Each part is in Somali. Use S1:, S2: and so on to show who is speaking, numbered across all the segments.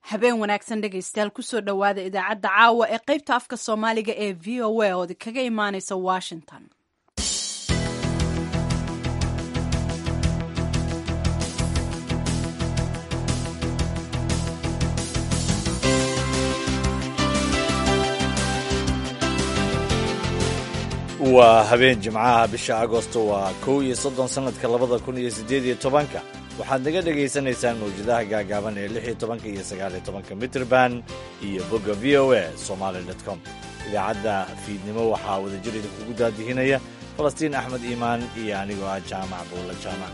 S1: habeen wanaagsan dhegaystayaal kusoo dhowaada idaacadda caawa ee qaybta afka soomaaliga ee v o a ood kaga imaaneysa washington
S2: waa habeen jimcaha bisha agosto waa kow iyo soddon sannadka labada kun iyo siddeed iyo tobanka waxaad naga dhegaysanaysaan mawjadaha gaagaaban ee lix iyo tobanka iyo sagaal iyo tobanka mitrband iyo bogga v o a somaali dot com idaacadda fiidnimo waxaa wadajir idinkugu daadihinaya falastiin axmed iimaan iyo anigoo ah jaamac buulla jaamac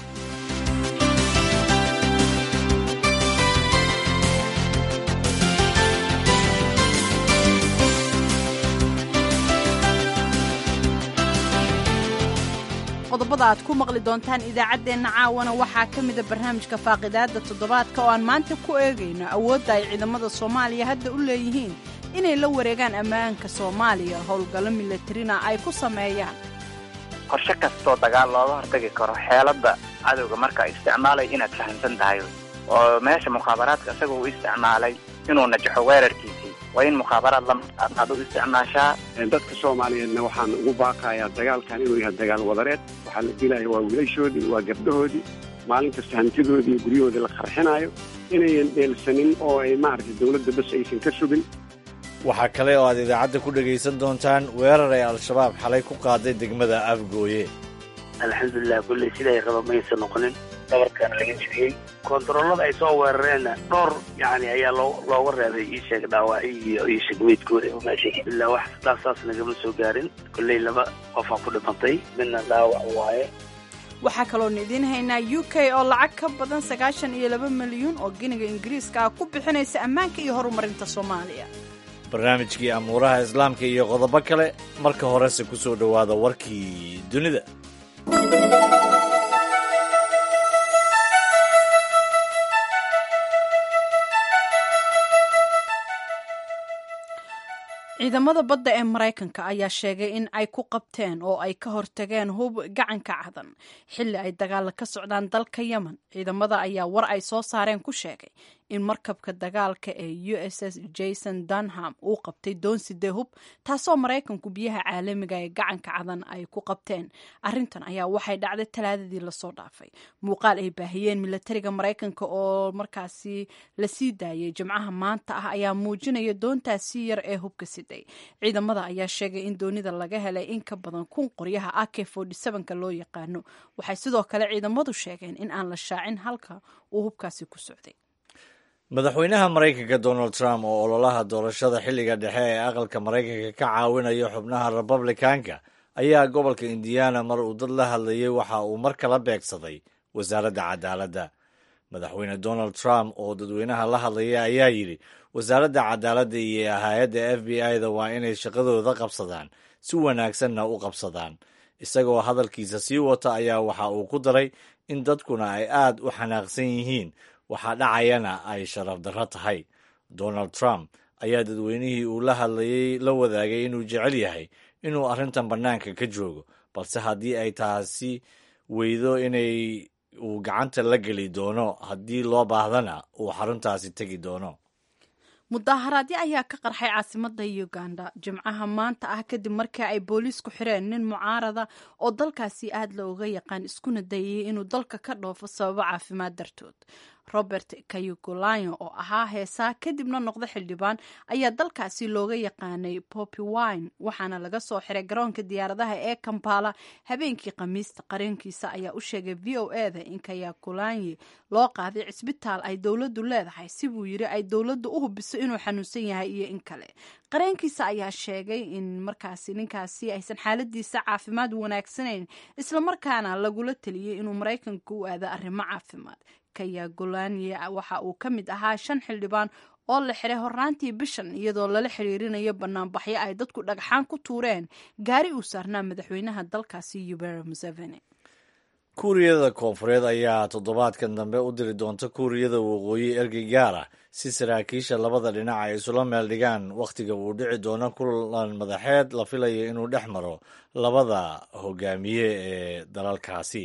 S1: qodobada aad ku maqli doontaan idaacaddeenna caawana waxaa ka mida barnaamijka faaqidaadda toddobaadka oo aan maanta ku eegayno awoodda ay ciidamada soomaaliya hadda u leeyihiin inay la wareegaan ammaanka soomaaliya howlgallo milatarina ay ku sameeyaan
S3: qorshe kastoo dagaal looga hortagi karo xeeladda cadowga marka ay isticmaalay inaad fahamsan tahay oo meesha mukhaabaraadka isagoo u isticmaalay inuu najaxo weerarkiisii waa in mukhaabaraad lamaad u isticmaashaa
S4: dadka soomaaliyeedna waxaan ugu baaqayaa dagaalkan inuu yahay dagaal wadareed waxaa la dilaya waa wiilashoodii waa gabdhahoodii maalin kasta hantidoodii iyo guryahoodii la qarxinayo inayan dheelsanin oo ay maaragtay dowladda bas aysan ka sugin
S2: waxaa kale oo aad idaacadda ku dhegaysan doontaan weerar ay al-shabaab xalay ku qaaday degmada afgooye
S5: alxamdulilah kulley siday raba maysan noqonin dabarkaana laga jibiyey koontaroolada ay soo weerareenna dhowr yani ayaa loo looga reebay ii sheeg dhaawacyo iyo ii sheeg meydkooda meesha ilaa wax sidaas saas nagama soo gaarin kolley laba qofaa ku dhimantay midna dhaawac waaye
S1: waxaa kaloonu idiin haynaa u k oo lacag ka badan sagaashan iyo laba milyuun oo giniga ingiriiska ah ku bixinaysa ammaanka iyo horumarinta soomaaliya
S2: barnaamijkii amuuraha islaamka iyo qodobo kale marka horese ku soo dhowaada warkii dunida
S1: ciidamada badda ee maraykanka ayaa sheegay in ay ku qabteen oo ay ka hortageen hub gacanka cadan xilli ay dagaala ka socdaan dalka yemen ciidamada ayaa war ay soo saareen ku sheegay in markabka dagaalka ee u s s jason dunham uu qabtay doonside hub taasoo maraykanku biyaha caalamiga ee gacanka cadan ay ku qabteen arintan ayaa waxay dhacday talaadadii lasoo dhaafay muuqaal ay baahiyeen milatariga maraykanka oo markaasi lasii daayay jimcaha maanta ah ayaa muujinaya doontaasi yar ee hubka siday ciidamada ayaa sheegay in doonida laga helay in ka badan kun qoryaha ak ka loo yaqaano waxay sidoo kale ciidamadu sheegeen in aan la shaacin halka uu hubkaasi ku socday
S2: madaxweynaha maraykanka donald trump oo ololaha doorashada xilliga dhexe ee aqalka maraykanka ka caawinaya xubnaha republikaanka ayaa gobolka indiana mar uu dad la hadlayay waxa uu mar kala beegsaday wasaaradda cadaaladda madaxweyne donald trump oo dadweynaha la hadlaya ayaa yidhi wasaaradda cadaaladda iyo hay-adda f b i-da waa inay shaqadooda qabsadaan si wanaagsanna u qabsadaan isagoo hadalkiisa sii wata ayaa waxa uu ku daray in dadkuna ay aad u xanaaqsan yihiin waxaa dhacayana ay sharaf darro tahay donald trump ayaa dadweynihii uu la hadlayay la wadaagay inuu jecel yahay inuu arrintan bannaanka ka joogo balse haddii ay taasi weydo inay uu gacanta la geli doono haddii loo baahdana uu xaruntaasi tegi doono
S1: mudaharaadyo ayaa ka qarxay caasimada uganda jimcaha maanta ah kadib markii ay booliisku xireen nin mucaarada oo dalkaasi aad looga yaqaan iskuna dayayay inuu dalka ka dhoofo sababo caafimaad dartood robert kayugulayo oo ahaa heesaa kadibna noqda xildhibaan ayaa dalkaasi looga yaqaanay poppy wine waxaana laga soo xiray garoonka diyaaradaha ee kampala habeenkii khamiista qareenkiisa ayaa u sheegay v o e da in kayagulanye loo qaaday cisbitaal ay dowladdu leedahay si buu yiri ay dowladdu u hubiso inuu xanuunsan yahay iyo in kale qareenkiisa ayaa sheegay in markaasi ninkaasi aysan xaaladiisa caafimaad wanaagsanayn islamarkaana lagula teliyey inuu maraykanka u aado arrimo caafimaad kayagulanye waxa uu ka mid ahaa shan xildhibaan oo la xiray horraantii bishan iyadoo lala xiriirinayo banaanbaxyo ay dadku dhagxaan ku tuureen gaari uu saarnaa madaxweynaha dalkaasi yubera museveni
S2: kuuriyada koonfureed ayaa toddobaadkan dambe u diri doonta kuuriyada waqooyi ergey gaar ah si saraakiisha labada dhinac ay isula meel dhigaan wakhtiga uu dhici doono kulan madaxeed la filayo inuu dhex maro labada hogaamiye ee dalalkaasi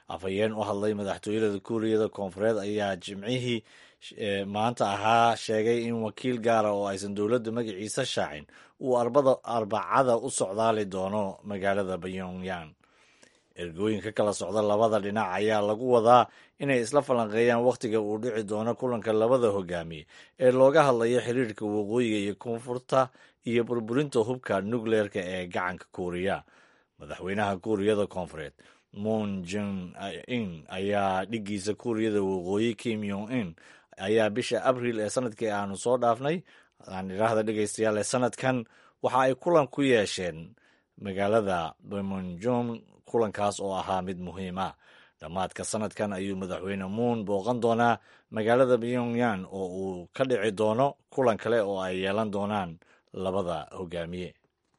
S2: afhayeen u hadlay madaxtooyada kuuriyada koonfureed ayaa jimcihii maanta ahaa sheegay in wakiil gaara oo aysan dowladda magaciisa shaacin uu arbacada u socdaali doono magaalada pyongyang ergooyin ka kala socda labada dhinac ayaa lagu wadaa inay isla falanqeeyaan wakhtiga uu dhici doono kulanka labada hogaamiye ee looga hadlayo xiriirka waqooyiga iyo koonfurta iyo burburinta hubka nukleerka ee gacanka kuuriya madaxweynaha kuuriyada koonfureed moon jin in ayaa dhiggiisa kuuriyada waqooyi kim yong in ayaa bisha abriil ee sanadkii aanu soo dhaafnay aan idhaahda dhegeystayaal ee sanadkan waxa ay kulan ku yeesheen magaalada bemonjong kulankaas oo ahaa mid muhiim ah dhammaadka sanadkan ayuu madaxweyne muun booqan doonaa magaalada pyongyang oo uu ka dhici doono kulan kale oo ay yeelan doonaan labada hogaamiye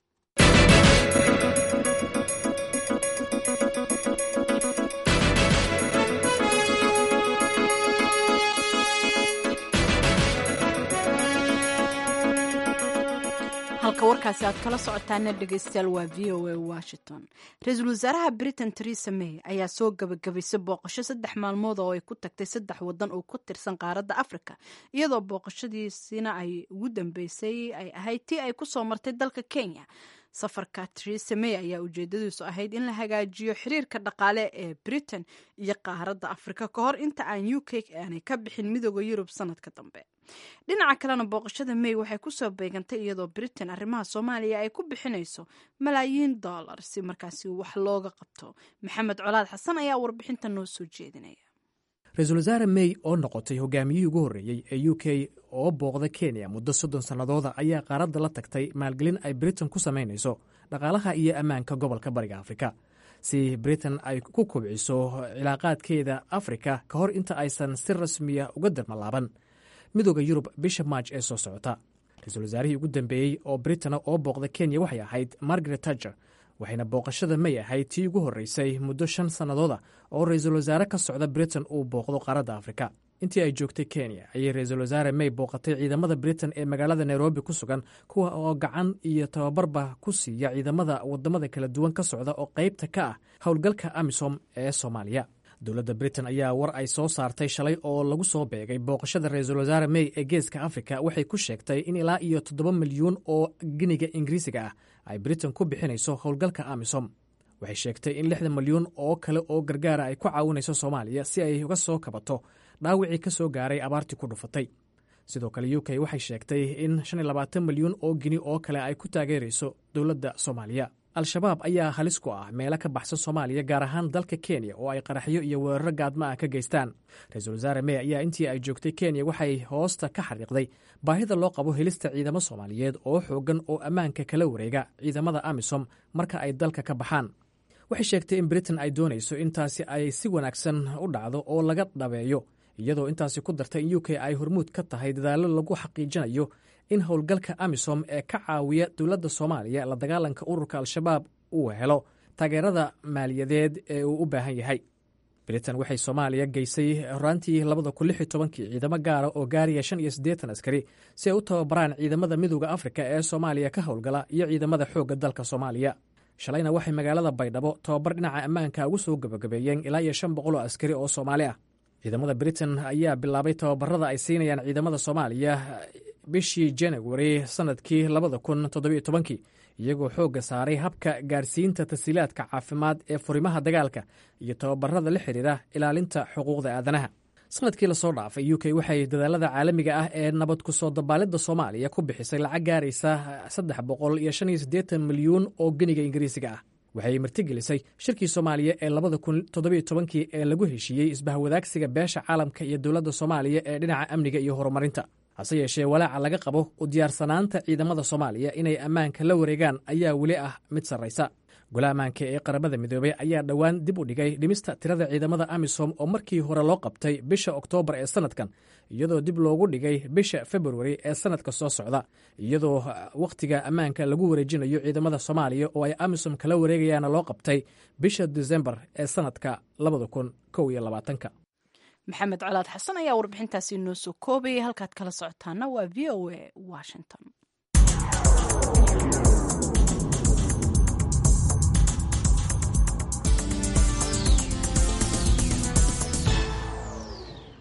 S1: halka warkaasi aad kala socotaana dhegeystayaal waa v o a washington ra-iisul wasaaraha britain teresa may ayaa soo gabagabaysay booqasho saddex maalmood oo ay ku tagtay saddex wadan oo ku tirsan qaaradda africa iyadoo booqashadiisina ay ugu dambeysay ay ahayd tii ay kusoo martay dalka kenya safarka teresa may ayaa ujeedadiisu ahayd in la hagaajiyo xiriirka dhaqaale ee britain iyo qaaradda africa ka hor inta aan u k aanay ka bixin midooda yurub sanadka dambe dhinaca kalena booqashada may waxay kusoo beegantay iyadoo britain arrimaha soomaaliya ay ku bixinayso malaayiin dollar si markaasi wax looga qabto maxamed colaad xasan ayaa warbixinta noo soo jeedinaya
S6: ra-iisul wasaare may oo noqotay hogaamiyihii ugu horreeyey ee u k oo booqda kenya muddo soddon sannadooda ayaa qaaradda la tagtay maalgelin ay britain ku samaynayso dhaqaalaha iyo ammaanka gobolka bariga afrika si britain ay ku kubciso cilaaqaadkeeda afrika ka hor inta aysan si rasmiya uga darmalaaban midooda yurub bisha maaj ee soo socota ra-iisul wasaarihii ugu dambeeyey oo britana oo booqda kenya waxay ahayd margaret tager waxayna booqashada may ahayd tii ugu horreysay muddo shan sannadooda oo ra-iisul wasaare ka socda britain uu booqdo qaaradda afrika intii ay joogtay kenya ayay ra-iisul wasaare may booqatay ciidamada britain ee magaalada nairobi ku sugan kuwa oo gacan iyo tababarba ku siiya ciidamada wadamada kala duwan ka socda oo qaybta ka ah howlgalka amisom ee soomaaliya dowladda britain ayaa war ay soo saartay shalay oo lagu soo beegay booqashada ra-iisul wasaare may ee geeska afrika waxay ku sheegtay in ilaa iyo toddoba milyuun oo giniga ingiriisiga ah ay britain ku bixinayso howlgalka amisom waxay sheegtay in lixdan milyuun oo kale oo gargaara ay ku caawinayso soomaaliya si ay uga soo kabato dhaawicii ka soo gaaray abaartii ku dhufatay sidoo kale u k waxay sheegtay in shan iyo labaatan milyuun oo gini oo kale ay ku taageerayso dowladda soomaaliya al-shabaab ayaa halis ku ah meelo ka baxsan soomaaliya gaar ahaan dalka kenya oo ay qaraxyo iyo weeraro gaadma ah ka geystaan ra-iisul wasaare may ayaa intii ay joogtay kenya waxay hoosta ka xariiqday baahida loo qabo helista ciidamo soomaaliyeed oo xoogan oo ammaanka kala wareega ciidamada amisom marka ay dalka ka baxaan waxay sheegtay in britain ay doonayso intaasi ay si wanaagsan u dhacdo oo laga dhabeeyo iyadoo intaasi ku dartay in u k ay hormuud ka tahay dadaallo lagu xaqiijinayo in howlgalka amisom ee ka caawiya dowladda soomaaliya la dagaalanka ururka al-shabaab uu helo taageerada maaliyadeed ee uu u baahan yahay britain waxay soomaaliya geysay horaantii labada kun lix iyo tobankii ciidamo gaara oo gaaraya shan iyo siddeetan askari si ay u tababaraan ciidamada midooda afrika ee soomaaliya ka howlgala iyo ciidamada xoogga dalka soomaaliya shalayna waxay magaalada baydhabo tababar dhinaca ammaanka ugu soo gabagabeeyeen ilaa iyo shan boqol oo askari oo soomaali ah ciidamada britain ayaa bilaabay tababarada ay siinayaan ciidamada soomaaliya bishii januari sanadkii labada kun toddobiyo tobankii iyagoo xoogga saaray habka gaarsiinta tasiilaadka caafimaad ee furimaha dagaalka iyo tababarada la xidhiira ilaalinta xuquuqda aadanaha sanadkii lasoo dhaafay u k waxay dadaalada caalamiga ah ee nabad ku soo dabaalidda soomaaliya ku bixisay lacag gaaraysa saddex boqol iyo shan iyo siddeetan milyuun oo geniga ingiriisiga ah waxay martigelisay shirkii soomaaliya ee labada kun toddobiyo tobankii ee lagu heshiiyey isbahwadaagsiga beesha caalamka iyo dowladda soomaaliya ee dhinaca amniga iyo horumarinta hase yeeshee walaaca laga qabo u diyaarsanaanta ciidamada soomaaliya inay ammaanka la wareegaan ayaa weli ah mid sarraysa gole ammaanka ee qaramada midoobey ayaa dhowaan dib u dhigay dhimista tirada ciidamada amisom oo markii hore loo qabtay bisha oktoobar ee sanadkan iyadoo dib loogu dhigay bisha februari ee sanadka soo socda iyadoo wakhtiga ammaanka lagu wareejinayo ciidamada soomaaliya oo ay amisom kala wareegayaana loo qabtay bisha desembar ee sanadka labada kun kow iyo labaatanka
S1: maxamed colaad xasan ayaa warbixintaasi noo soo koobayay halkaad kala socotaana waa v o a washington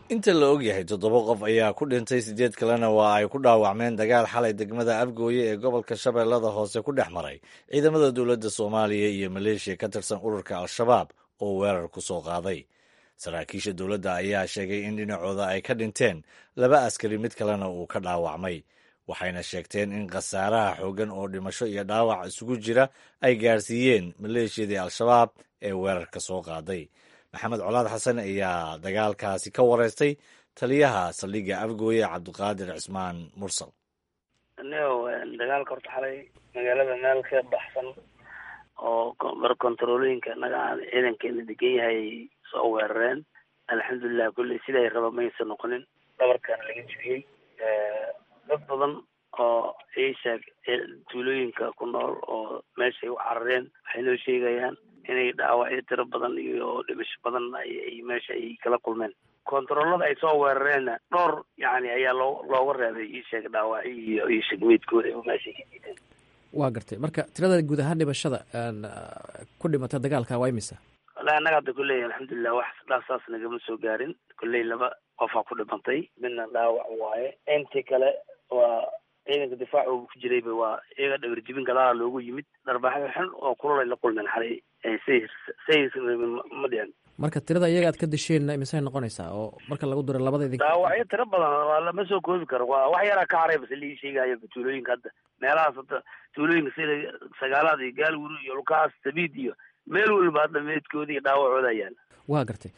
S2: inta la ogyahay toddoba qof ayaa ku dhintay siddeed kalena waa ay ku dhaawacmeen dagaal xalay degmada afgooye ee gobolka shabeellada hoose ku dhex maray ciidamada dowladda soomaaliya iyo maleeshiya ka tirsan ururka al-shabaab oo weerar ku soo qaaday saraakiisha dowladda ayaa sheegay in dhinacooda ay ka dhinteen laba askari mid kalena uu ka dhaawacmay waxayna sheegteen in khasaaraha xooggan oo dhimasho iyo dhaawac isugu jira ay gaarsiiyeen maleeshiyadii al-shabaab ee weerarka soo qaaday maxamed colaad xasan ayaa dagaalkaasi ka wareystay taliyaha saldhigga afgooye cabdiqaadir cismaan mursal
S5: nio dagaalka horta xalay magaalada meel ka baxsan oo bar kontarolooyinka naga aan ciidankeena degan yahay soo weerareen alxamdulilah kulley siday raba maysa noqonin dhabarkaana laga jibiyey dad badan oo iisheeg tuulooyinka ku nool oo meeshay u carareen waxay noo sheegayaan inay dhaawacyo tiro badan iyo dhimasho badan ay meesha ay kala kulmeen kontaroolada ay soo weerareenna dhowr yani ayaa loo looga reebay iisheeg dhaawacyo iyo iyo shegmeydkooda oo meeshay ka diideen
S6: waa gartay marka tirada guud ahaan dhimashada ku dhimata dagaalka waa imisa
S5: wallahi annaga hadda kulley alxamdulilah wax dhaasaas nagama soo gaarin kulley laba qofaa ku dhimantay midna dhaawac waaye intii kale waa ciidanka difaac uu ku jirayba waa iyaga dhabar jibin gadaala loogu yimid dharbaxyo xun oo kulolay la kulmeen xalay say say ma dhicin
S6: marka tirada iyaga aad ka disheen imisay noqonaysaa oo marka lagu diro labada idin
S5: dhaawacyo tiro badan waa lama soo koobi karo waa wax yaraa ka haray base lii sheegayo tuulooyinka hadda meelahaas hadda tuulooyinka sida sagaalaad iyo gaalwuri iyo lukaas sabiid iyo meel walba hadda meedkooda iyo dhaawacooda yaala
S6: waa gartay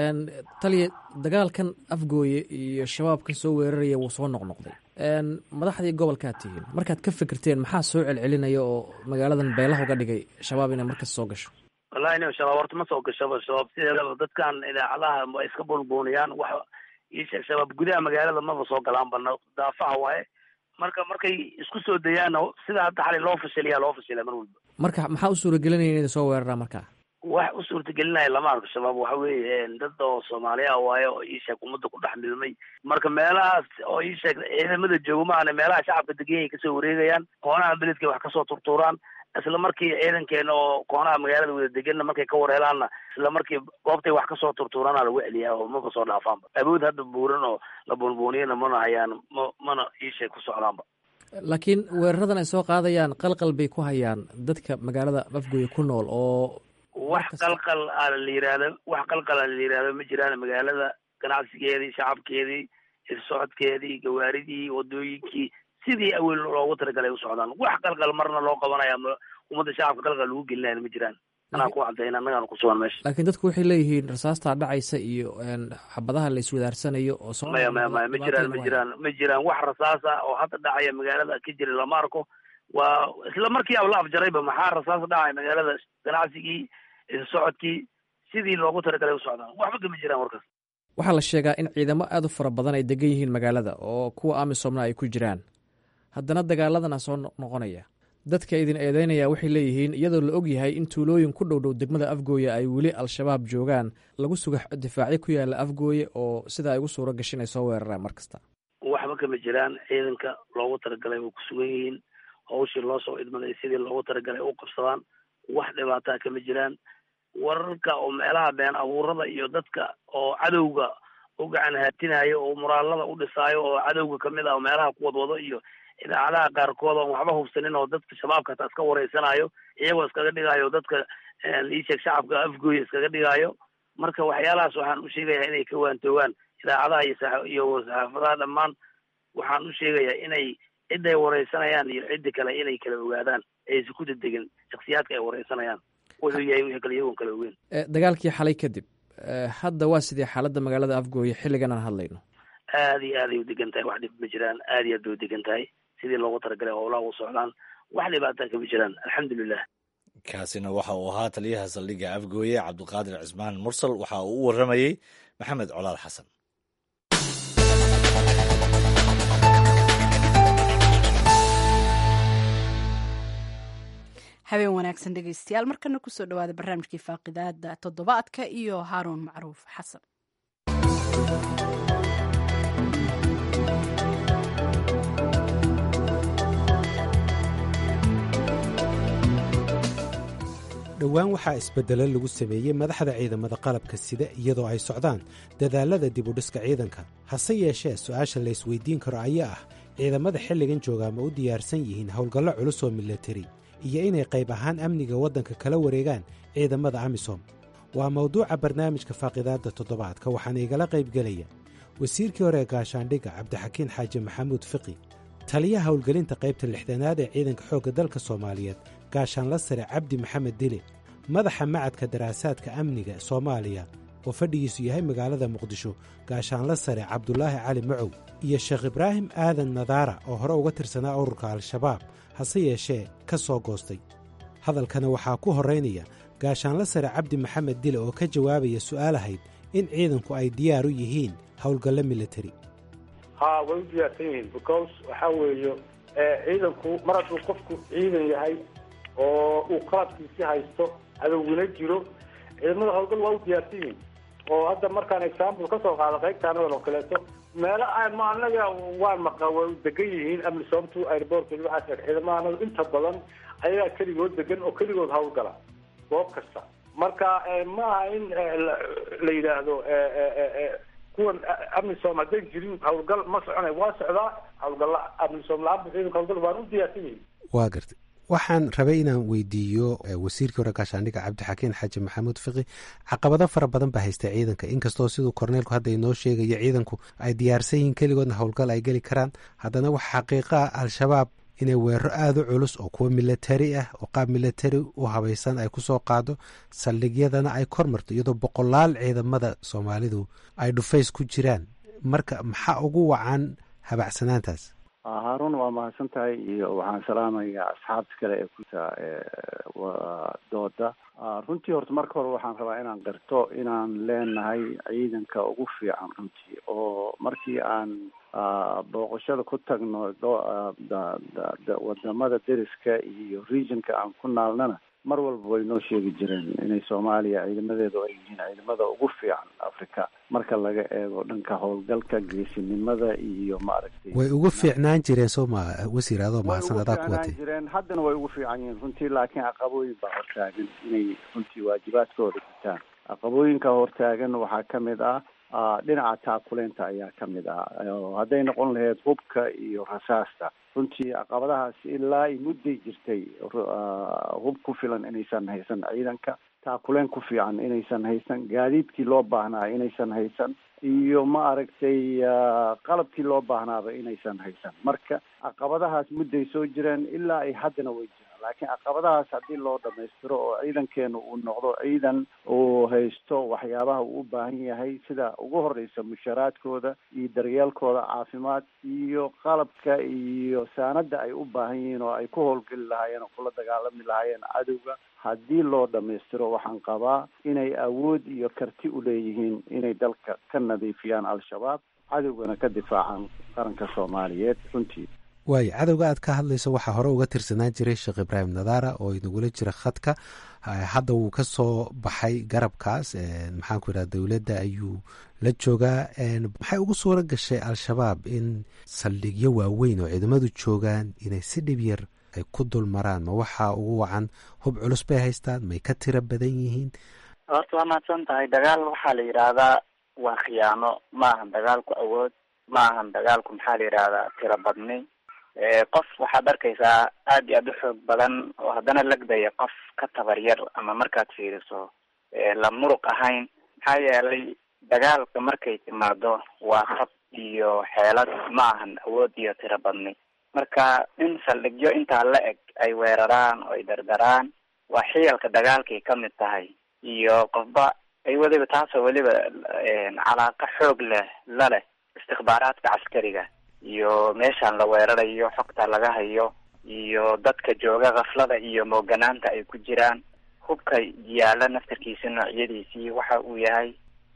S6: taliya dagaalkan afgooye iyo shabaabkan soo weeraraya wuu soo noqnoqday madaxdii gobolkaad tihiin markaad ka fikirteen maxaa soo celcelinaya oo magaaladan beelaha uga dhigay shabaab inay markas soo gasho
S5: wallahi nin shabaab horta ma soo gashaba shabaab sideedaba dadkan idaacadaha ma iska buunbuuniyaan wax iisheeg shabaab gudaha magaalada maba soo galaan bana daafaha waaye marka markay isku soo dayaanna sida hadda xalay loo fashiliyaa loo fashilaa mar walba
S6: marka maxaa u suuragelinaya inay soo weeraraan markaa
S5: wax u suurtagelinaya lama arko shabaab waxa weeye dad oo soomaaliya waaye oo iisheeg ummadda ku dhex milmay marka meelahaas oo iisheeg ciidamada jooga maahane meelaha shacabka degenyay kasoo wareegayaan koonaha beledkay wax kasoo turtuuraan isla markii ciidankeena oo koonaha magaalada wada deganna markay ka wareelaanna isla markii goobtay wax kasoo turtuuraana lagu celiyaa oo maba soo dhaafaanba awood hadda buuran oo la buunbuuniyana mana hayaan ma mana iisheeg ku socdaanba
S6: laakiin weeraradan ay soo qaadayaan qalqal bay ku hayaan dadka magaalada afgooye ku nool oo
S5: wax qalqal a la yihahdo wax qalqal a la yihahdo ma jiraan magaalada ganacsigeedii shacabkeedii socodkeedii gawaaridii wadooyinkii sidii awel loogu talagalay u socdaan wax qalqal marna loo qabanaya ummadda shacabka qalqal lagu gelinaya ma jiraan anaa ku cadayna annagaana ku sugan meesha
S6: laakiin dadku waxay leeyihiin rasaastaa dhacaysa iyo xabadaha la iswadaarsanayo oo
S5: maya maya maya ma jiraan ma jiraan ma jiraan wax rasaasa oo hadda dhacaya magaalada ka jira lama arko waa isla markii aba la afjarayba maxaa rasaas dhacaya magaalada ganacsigii socodkii sidii loogu talagalay u socdaan waxba kama jiraan warkaas
S6: waxaa la sheegaa in ciidamo aada u fara badan ay degan yihiin magaalada oo kuwa amisomna ay ku jiraan haddana dagaaladana soo noqonaya dadka idin eedeynaya waxay leeyihiin iyadoo la og yahay in tuulooyin ku dhow dhow degmada afgooye ay weli al-shabaab joogaan lagu suga difaacyo ku yaala afgooye oo sida ay ugu suuro gashin ay soo weeraraan mar kasta
S5: waxba kama jiraan ciidanka loogu talagalay way ku sugan yihiin hawshii loo soo idmaday sidii loogu talagalay u qabsadaan wax dhibaataa kama jiraan wararka oo meelaha been abuurada iyo dadka oo cadowga u gacan haatinayo oo muraalada u dhisaayo oo cadowga kamid ah oo meelaha ku wadwado iyo idaacadaha qaarkood oon waxba hubsanin oo dadka shabaabka hataa iska wareysanayo iyagoo iskaga dhigayo dadka iisheeg shacabka afgooya iskaga dhigayo marka waxyaalahaas waxaan u sheegayaa inay ka waantoogaan idaacadaha iyo iyo saxaafadaha dhammaan waxaan u sheegayaa inay ciday wareysanayaan iyo ciddi kale inay kala ogaadaan aysan ku dedegin shaksiyaadka ay wareysanayaan wuxuu yahay wixii kale iyagoon kala ogeyn
S6: dagaalkii xalay kadib hadda waa sidii xaaladda magaalada afgooye xilligan aan hadlayno
S5: aad iyo aad ay u degan tahay wax dhib ma jiraan aad iyo aad bay u degan tahay sidii loogu talagalay howlaha u socdaan wax dhibaataa kama jiraan alxamdulilah
S2: kaasina waxa uu ahaa taliyaha saldhigga afgooye cabdiqaadir cismaan mursal waxa uu u warramayey maxamed colaad xasan
S1: habeen wanaagsan dhegeystayaal markana kusoo dhawaada barnaamijkii faaqidaada toddobaadka iyo haaruun macruuf xasan
S6: dhowaan
S7: dhowaan waxaa isbeddelo lagu sameeyey madaxda ciidamada qalabka sida iyadoo ay socdaan dadaallada dibudhiska ciidanka hase yeeshee su'aasha la ysweydiin karo ayaa ah ciidamada xilligan joogaa ma u diyaarsan yihiin howlgallo culus oo milatari iyo inay qayb ahaan amniga waddanka kala wareegaan ciidamada amisom waa mawduuca barnaamijka faaqidaadda toddobaadka waxaana igala qaybgelaya wasiirkii hore ee gaashaandhigga cabdixakiin xaaji maxamuud fiqi taliyaha howlgelinta qaybta lixdanaad ee ciidanka xoogga dalka soomaaliyeed gaashaanla sare cabdi maxamed dile madaxa macadka daraasaadka amniga soomaaliya oo fadhigiisu yahay magaalada muqdisho gaashaanla sare cabdulaahi cali macow iyo sheekh ibraahim aadan nadaara oo hore uga tirsanaa ururka al-shabaab hase yeeshee ka soo goostay hadalkana waxaa ku horraynaya gaashaanla sare cabdi maxamed dile oo ka jawaabaya su'aal ahayd in ciidanku ay diyaar u yihiin howlgallo militari
S8: ha way u diyaarsan yihiin because waxaa weeye ciidanku mar hadduu qofku ciidan yahay oo uu qalabkiisi haysto adowgina jiro ciidamada howlgal waa u diyaarsan yihiin oo hadda markaan example kasoo qaado qaybtaanadan oo kaleeto meelo ma anaga waan maqa way degan yihiin amisoomtu airport waxaas ciidamada anaga inta badan ayagaa keligood degan oo keligood howlgala goob kasta marka ma aha in la yidhaahdo kuwan amisom hadday jirin howlgal ma soconay waa socdaa howlgalla amisom la-aan ciidanka howlgal waan u diyaarsan yihiin
S7: waa gartay waxaan rabay inaan weydiiyo wasiirkii hore gaashaandhigga cabdixakiin xaaji maxamuud fiqi caqabado fara badan baa haysta ciidanka inkastoo siduu korneelku hadda inoo sheegayo ciidanku ay diyaarsan yihiin keligoodna howlgal ay geli karaan haddana waxa xaqiiqa ah al-shabaab inay weeraro aada u culus oo kuwa milatari ah oo qaab milatari u habaysan ay ku soo qaado saldhigyadana ay kor marto iyadoo boqolaal ciidamada soomaalidu ay dhufays ku jiraan marka maxaa ugu wacan habacsanaantaas
S9: haarun waa mahadsan tahay iyo waxaan salaamayaa asxaabta kale ee kuta dooda runtii horta marka hore waxaan rabaa inaan qirto inaan leenahay ciidanka ugu fiican runtii oo markii aan booqashada ku tagno wadamada deriska iyo regionka aan ku naalnana mar walba way noo sheegi jireen inay soomaaliya ciidamadeedu ay yihiin ciidamada ugu fiican africa marka laga eego dhanka howlgalka geesinimada iyo maaragtay
S7: way ugu fiicnaan jireen soo ma wasiir adoo mahadsan adaa ku watay
S9: jireen haddana way ugu fiican yihiin runtii laakiin caqabooyin baa hortaagan inay runtii waajibaadkooda gutaan caqabooyinka hortaagan waxaa ka mid ah dhinaca taakuleynta ayaa ka mid ah hadday noqon lahayd hubka iyo rasaasta runtii caqabadahaasi ilaa i mudday jirtay hub ku filan inaysan haysan ciidanka taakuleen ku fiican inaysan haysan gaadiidkii loo baahnaa inaysan haysan iyo ma aragtay qalabkii loo baahnaaba inaysan haysan marka caqabadahaas mudday soo jireen ilaa ay haddana way jiraan laakiin caqabadahaas haddii loo dhamaystiro oo ciidankeenu uu noqdo ciidan uu haysto waxyaabaha uu u baahan yahay sida ugu horeysa musharaadkooda iyo daryeelkooda caafimaad iyo qalabka iyo saanada ay u baahan yihiin oo ay ku howlgeli lahaayeen oo kula dagaalami lahaayeen cadowga haddii loo dhamaystiro waxaan qabaa inay awood iyo karti u leeyihiin inay dalka ka nadiifiyaan al-shabaab cadowgana ka difaacaan qaranka soomaaliyeed runtii
S7: waayo cadowga aad ka hadlayso waxaa hore uga tirsanaan jiray sheekh ibraahim nadaara oo inagula jira khadka hadda wuu ka soo baxay garabkaas maxaan ku idhaha dowladda ayuu la joogaa maxay ugu suura gashay al-shabaab in saldhigyo waaweyn oo ciidamadu joogaan inay si dhib yar ay ku dul maraan ma waxaa ugu wacan hub culus bay haystaan may ka tiro badan yihiin
S3: horta waa mahadsan tahay dagaal waxaa la yidhaahdaa waa khiyaano ma ahan dagaalku awood ma ahan dagaalku maxaa la yidhahdaa tiro badni qof waxaad arkaysaa aad iyo aad u xoog badan oo haddana lagdaya qof ka tabar yar ama markaad fiiriso la muruq ahayn maxaa yeelay dagaalka markay timaado waa hab iyo xeelad ma ahan awood iyo tiro badni marka in saldhigyo intaa la eg ay weeraraan oo ay dardaraan waa xiyalka dagaalkay ka mid tahay iyo qofba ay weliba taasoo weliba calaaqa xoog leh la leh istikbaaraadka caskariga iyo meeshaan la weerarayo xogta laga hayo iyo dadka jooga kaflada iyo mooganaanta ay ku jiraan hubka yaala naftarkiisa noocyadiisii waxa uu yahay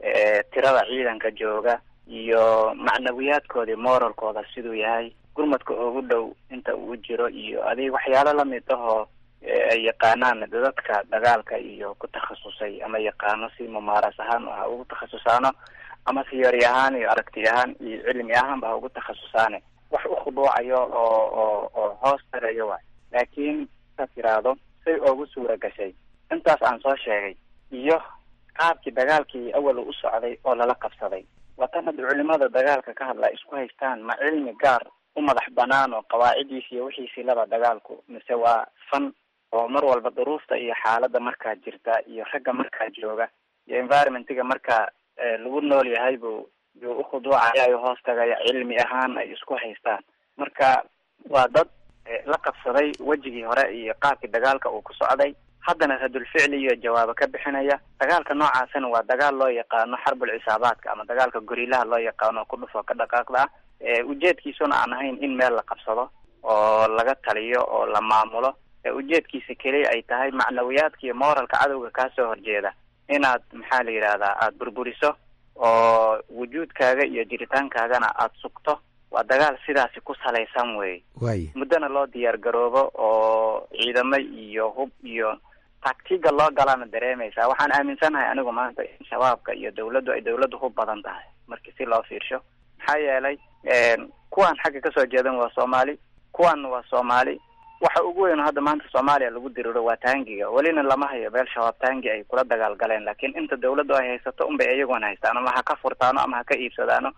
S3: tirada ciidanka jooga iyo macnawiyaadkoodii moralkooda siduu yahay gurmadka ugu dhow inta uu jiro iyo adig waxyaalo lamid ahoo ay yaqaanaan dadka dagaalka iyo ku takhasusay ama yaqaano si mumaaras ahaan ha ugu takhasusaano ama theory ahaan iyo aragti ahaan iyo cilmi ahaanba ha ugu takhasusaane wax u khuduucayo oo oo oo hoos tarayo waay laakiin saad tiraahdo say oogu suura gashay intaas aan soo sheegay iyo qaabkii dagaalkii awal u socday oo lala qabsaday watan hadda culimada dagaalka ka hadla isku haystaan ma cilmi gaar u madax banaan oo qawaacidiisi iyo wixiisii laba dagaalku mise waa fan oo mar walba duruufta iyo xaaladda markaa jirta iyo ragga markaa jooga iyo environmentiga markaa lagu nool yahay buu yuu ukhuduucaya hoos tagaya cilmi ahaan ay isku haystaan marka waa dad la qabsaday wejigii hore iyo qaabkii dagaalka uu ku socday haddana radulficli iyo jawaabo ka bixinaya dagaalka noocaasina waa dagaal loo yaqaano xarbul cisaabaadka ama dagaalka gorilaha loo yaqaano ku dhufoo ka dhaqaaqda ah ujeedkiisuna aan ahayn in meel la qabsado oo laga taliyo oo la maamulo ujeedkiisa keliya ay tahay macnawiyaadka iyo moralka cadowga kaasoo horjeeda inaad maxaa la yidhahdaa aada burburiso oo wujuudkaaga iyo jiritaankaagana aada sugto waa dagaal sidaasi ku salaysan wey
S7: waaya
S3: muddona loo diyaar garoobo oo ciidamo iyo hub iyo taktiga loo galana dareemaysaa waxaan aaminsanahay anigu maanta in shabaabka iyo dawladdu ay dawladdu hub badan tahay markii si loo fiirsho maxaa yeelay kuwaan xagga kasoo jeedan waa soomaali kuwaanna waa soomaali waxa ugu weyn oo hadda maanta soomaaliya lagu diriro waa taangiga welina lama hayo beel shabaab taangi ay kula dagaal galeen laakiin inta dawladdu ay haysato unbay iyaguna haystaan ama ha ka furtaano ama ha ka iibsadaano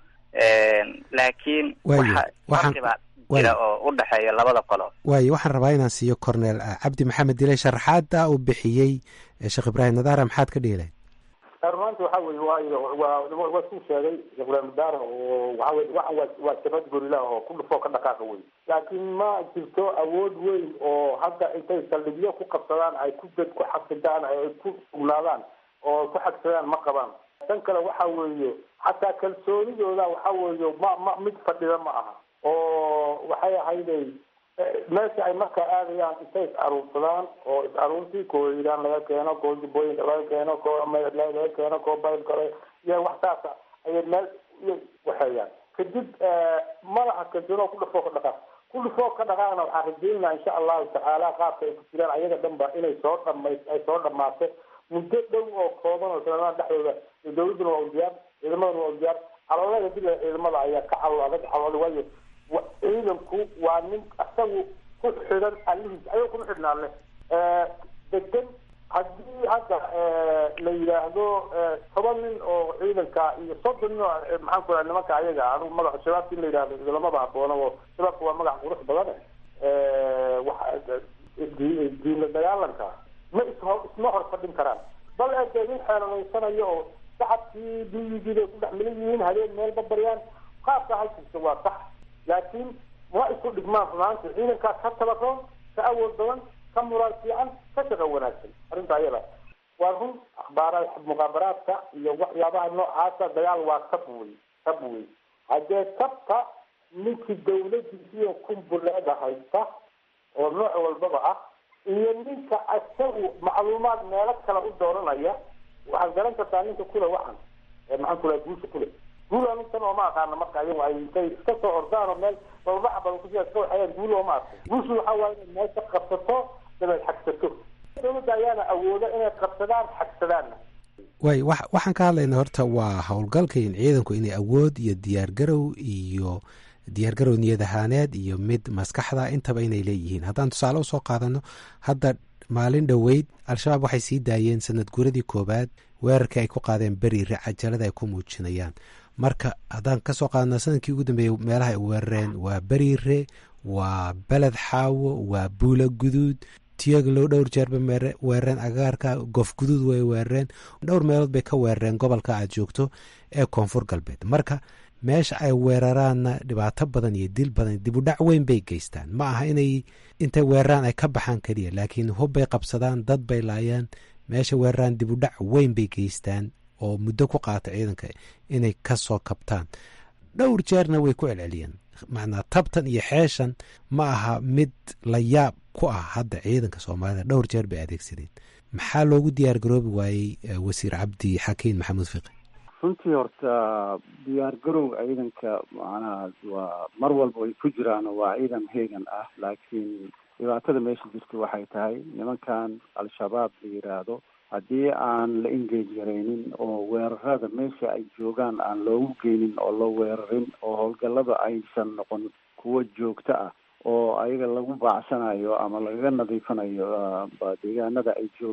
S3: laakiin
S7: Waayo,
S3: waxa
S7: waxaan-
S3: farqibaa
S7: waayo.
S3: jira oo u dhexeeya labada qolo
S7: waayo waxaan rabaa inaan siiyo corneel ah, cabdi maxamed dile sharaxaada uu bixiyey eh, sheekh ibraahim nadaara maxaad ka dhihi lahayd
S8: rumaanta waxa weye waa waa waa suu sheegay sheekh ibraahim daara oo waxa weye waxan waa waa jabhad gorila oo ku dhufoo ka dhaqaaqa wey laakiin ma jirto awood weyn oo hadda intay saldhigyo ku qabsadaan ay ku dad ku xasidaan ay ku sugnaadaan oo ku xagsadaan ma qabaan tan kale waxa weeye xataa kalsoonidooda waxa weeye ma ma mid fadhida ma aha oo waxay ahayday meesha ay markaa aadayaan intay is aruursadaan oo is aruurtii kooyidaan laga keeno koo jubbooyinka laga keeno koo meed laga keeno koo bayl kale iyo wax saasa ayay meel iyo waxeeyaan kadib madaxa kalsoonoo ku dhufoo ka dhaqaaq ku dhufoo ka dhaqaaqna waxaan rajeynaa insha allahu tacaala qaabka ay ku jiraan ayaga dhanba inay soo dhamays ay soo dhamaato muddo dhow oo kooban oo sanadaha dhexdooda dawladduna waa u diyaar ciidamaduna waa u diyaar caloolada dila ciidamada ayaa ka calool adag calool waayo wa- ciidanku waa nin isagu ku xidhan alihiis ayuu kuma xidhnaan leh degan haddii hadda la yidhaahdo toban nin oo ciidanka iyo soddon nin oo eh, maxaan ku raha nimanka ayaga anigu magaca shabaabka in la yidhahdo lamaba haboono oo shabaabka waa magac qurux badan waxa di- diinla dagaalanka ma ishor isma hor fadhin karaan bal ee nin xeelanaysanayo oo shacabkii duyigii bay ku dhex milan yihiin habeen meel babaryaan qaabka halkiisa waa sax laakiin ma isku dhigmaan runaanti ciidankaa ka tabaroon ka awood badan ka muraal fiican ka shaqo wanaagsan arrinta ayada waa run akhbaara muqaabaraadka iyo waxyaabaha noocaasa dagaal waa tab wey tab wey haddee tabta ninkii dawladiisiyo kumbuleeda haysta oo nooc walbaba ah iyo ninka isagu macluumaad meelo kale u dooranaya waxaad garan kartaa ninka kule waxan ee maxaan ku laha guusha kule guul anintan ooma aqaana marka ayagu ay intay iska soo ordaan oo meel bababaxa badan kusia iska waxayaan guul ooma arko guushu waxaa waaye inay meesha qabsato dabeed xagsato dawladda ayaana awooda inay qabsadaan xagsadaanna
S7: waayo wax- waxaan ka hadlaynaa horta waa howlgalka in ciidanku inay awood iyo diyaargarow iyo diyaargarow niyad ahaaneed iyo mid maskaxda intaba inay leeyihiin haddaan tusaale usoo qaadano hadda maalin dhoweyd al-shabaab waxay sii daayeen sanad guuradii koowaad weerarkii ay ku qaadeen beriire cajalada ay ku muujinayaan marka haddaan kasoo qaadano sanadkii ugu dambeeyey meelaha ay weerareen waa beriire waa beled xaawo waa buula guduud tiyaglow dhowr jeerba mere- weerareen agaarka gof guduud way weerareen dhowr meelood bay ka weerareen gobolka aad joogto ee koonfur galbeed marka meesha ay weeraraanna dhibaato badan iyo dil badan dibudhac weyn bay geystaan ma aha inay intay weeraraan ay ka baxaan keliya laakiin hub bay qabsadaan dad bay laayaan meesha weeraraan dibudhac weyn bay geystaan oo muddo ku qaata ciidanka inay ka soo kabtaan dhowr jeerna way ku celceliyeen macnaa tabtan iyo xeeshan ma aha mid la yaab ku ah hadda ciidanka soomaalida dhowr jeer bay adeegsadeen maxaa loogu diyaar garoobi waayey eh, wasiir cabdi xakiin maxamuud fiqi
S9: runtii horta diyaar garow ciidanka macnaha waa mar walba ay ku jiraan waa ciidan heegan ah laakiin dhibaatada meesha jirta waxay tahay nimankan al-shabaab la yidhaahdo haddii aan la engage garaynin oo weerarada meesha ay joogaan aan loogu geynin oo la weerarin oo howlgallada aysan noqon kuwo joogto ah oo ayaga lagu baacsanayo ama lagaga nadiifanayo ah, ba- deegaanada ay joogaan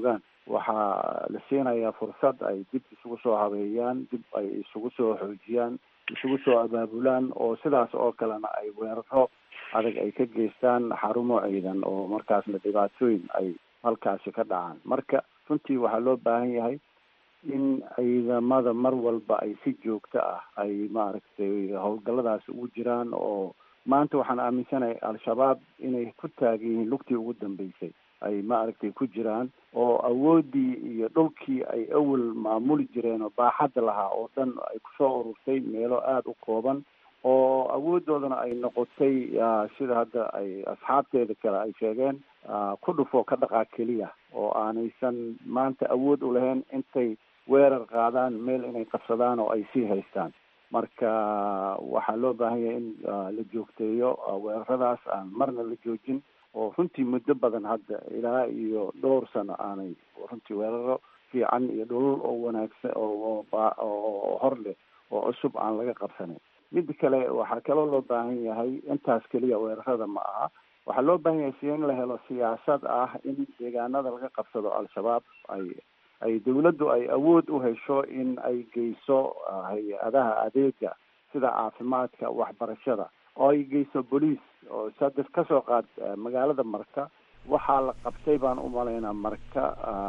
S9: waxaa la siinayaa fursad ay dib isugu soo habeeyaan dib ay isugu soo xoojiyaan isugu soo abaabulaan oo sidaas oo kalena ay weeraro adag ay ka geystaan xarumo ciidan oo markaasna dhibaatooyin ay halkaasi ka dhacaan marka runtii waxaa loo baahan yahay in ciidamada mar walba ay si joogto ah ay maaragtay howlgalladaas ugu jiraan oo maanta waxaan aaminsanahay al-shabaab inay ku taagan yihiin lugtii ugu dambeysay ay maaragtay ku jiraan oo awooddii iyo dhulkii ay awal maamuli jireen oo baaxadda lahaa oo dhan ay kusoo ururtay meelo aada u kooban oo awooddoodana ay noqotay sida hadda ay asxaabteeda kale ay sheegeen ku dhufo ka dhaqaa keliya oo aanaysan maanta awood u lahayn intay weerar qaadaan meel inay qabsadaan oo ay sii haystaan marka waxaa loo baahan yahay in la joogteeyo weeraradaas aan marna la joojin oo runtii muddo badan hadda ilaa iyo dhowr sano aanay runtii weeraro fiican iyo dhulul oo wanaagsan oo oo hor leh oo cusub aan laga qabsanin mida kale waxaa kaloo loo baahan yahay intaas keliya weerarada ma aha waxaa loo baahan yahay si in la helo siyaasad ah in deegaanada laga qabsado al-shabaab ay ay dawladdu ay awood u hesho in ay geyso hay-adaha adeega sida caafimaadka waxbarashada oo ay geyso boliis oo sadef kasoo qaad magaalada marka waxaa la qabtay baan u malaynaa marka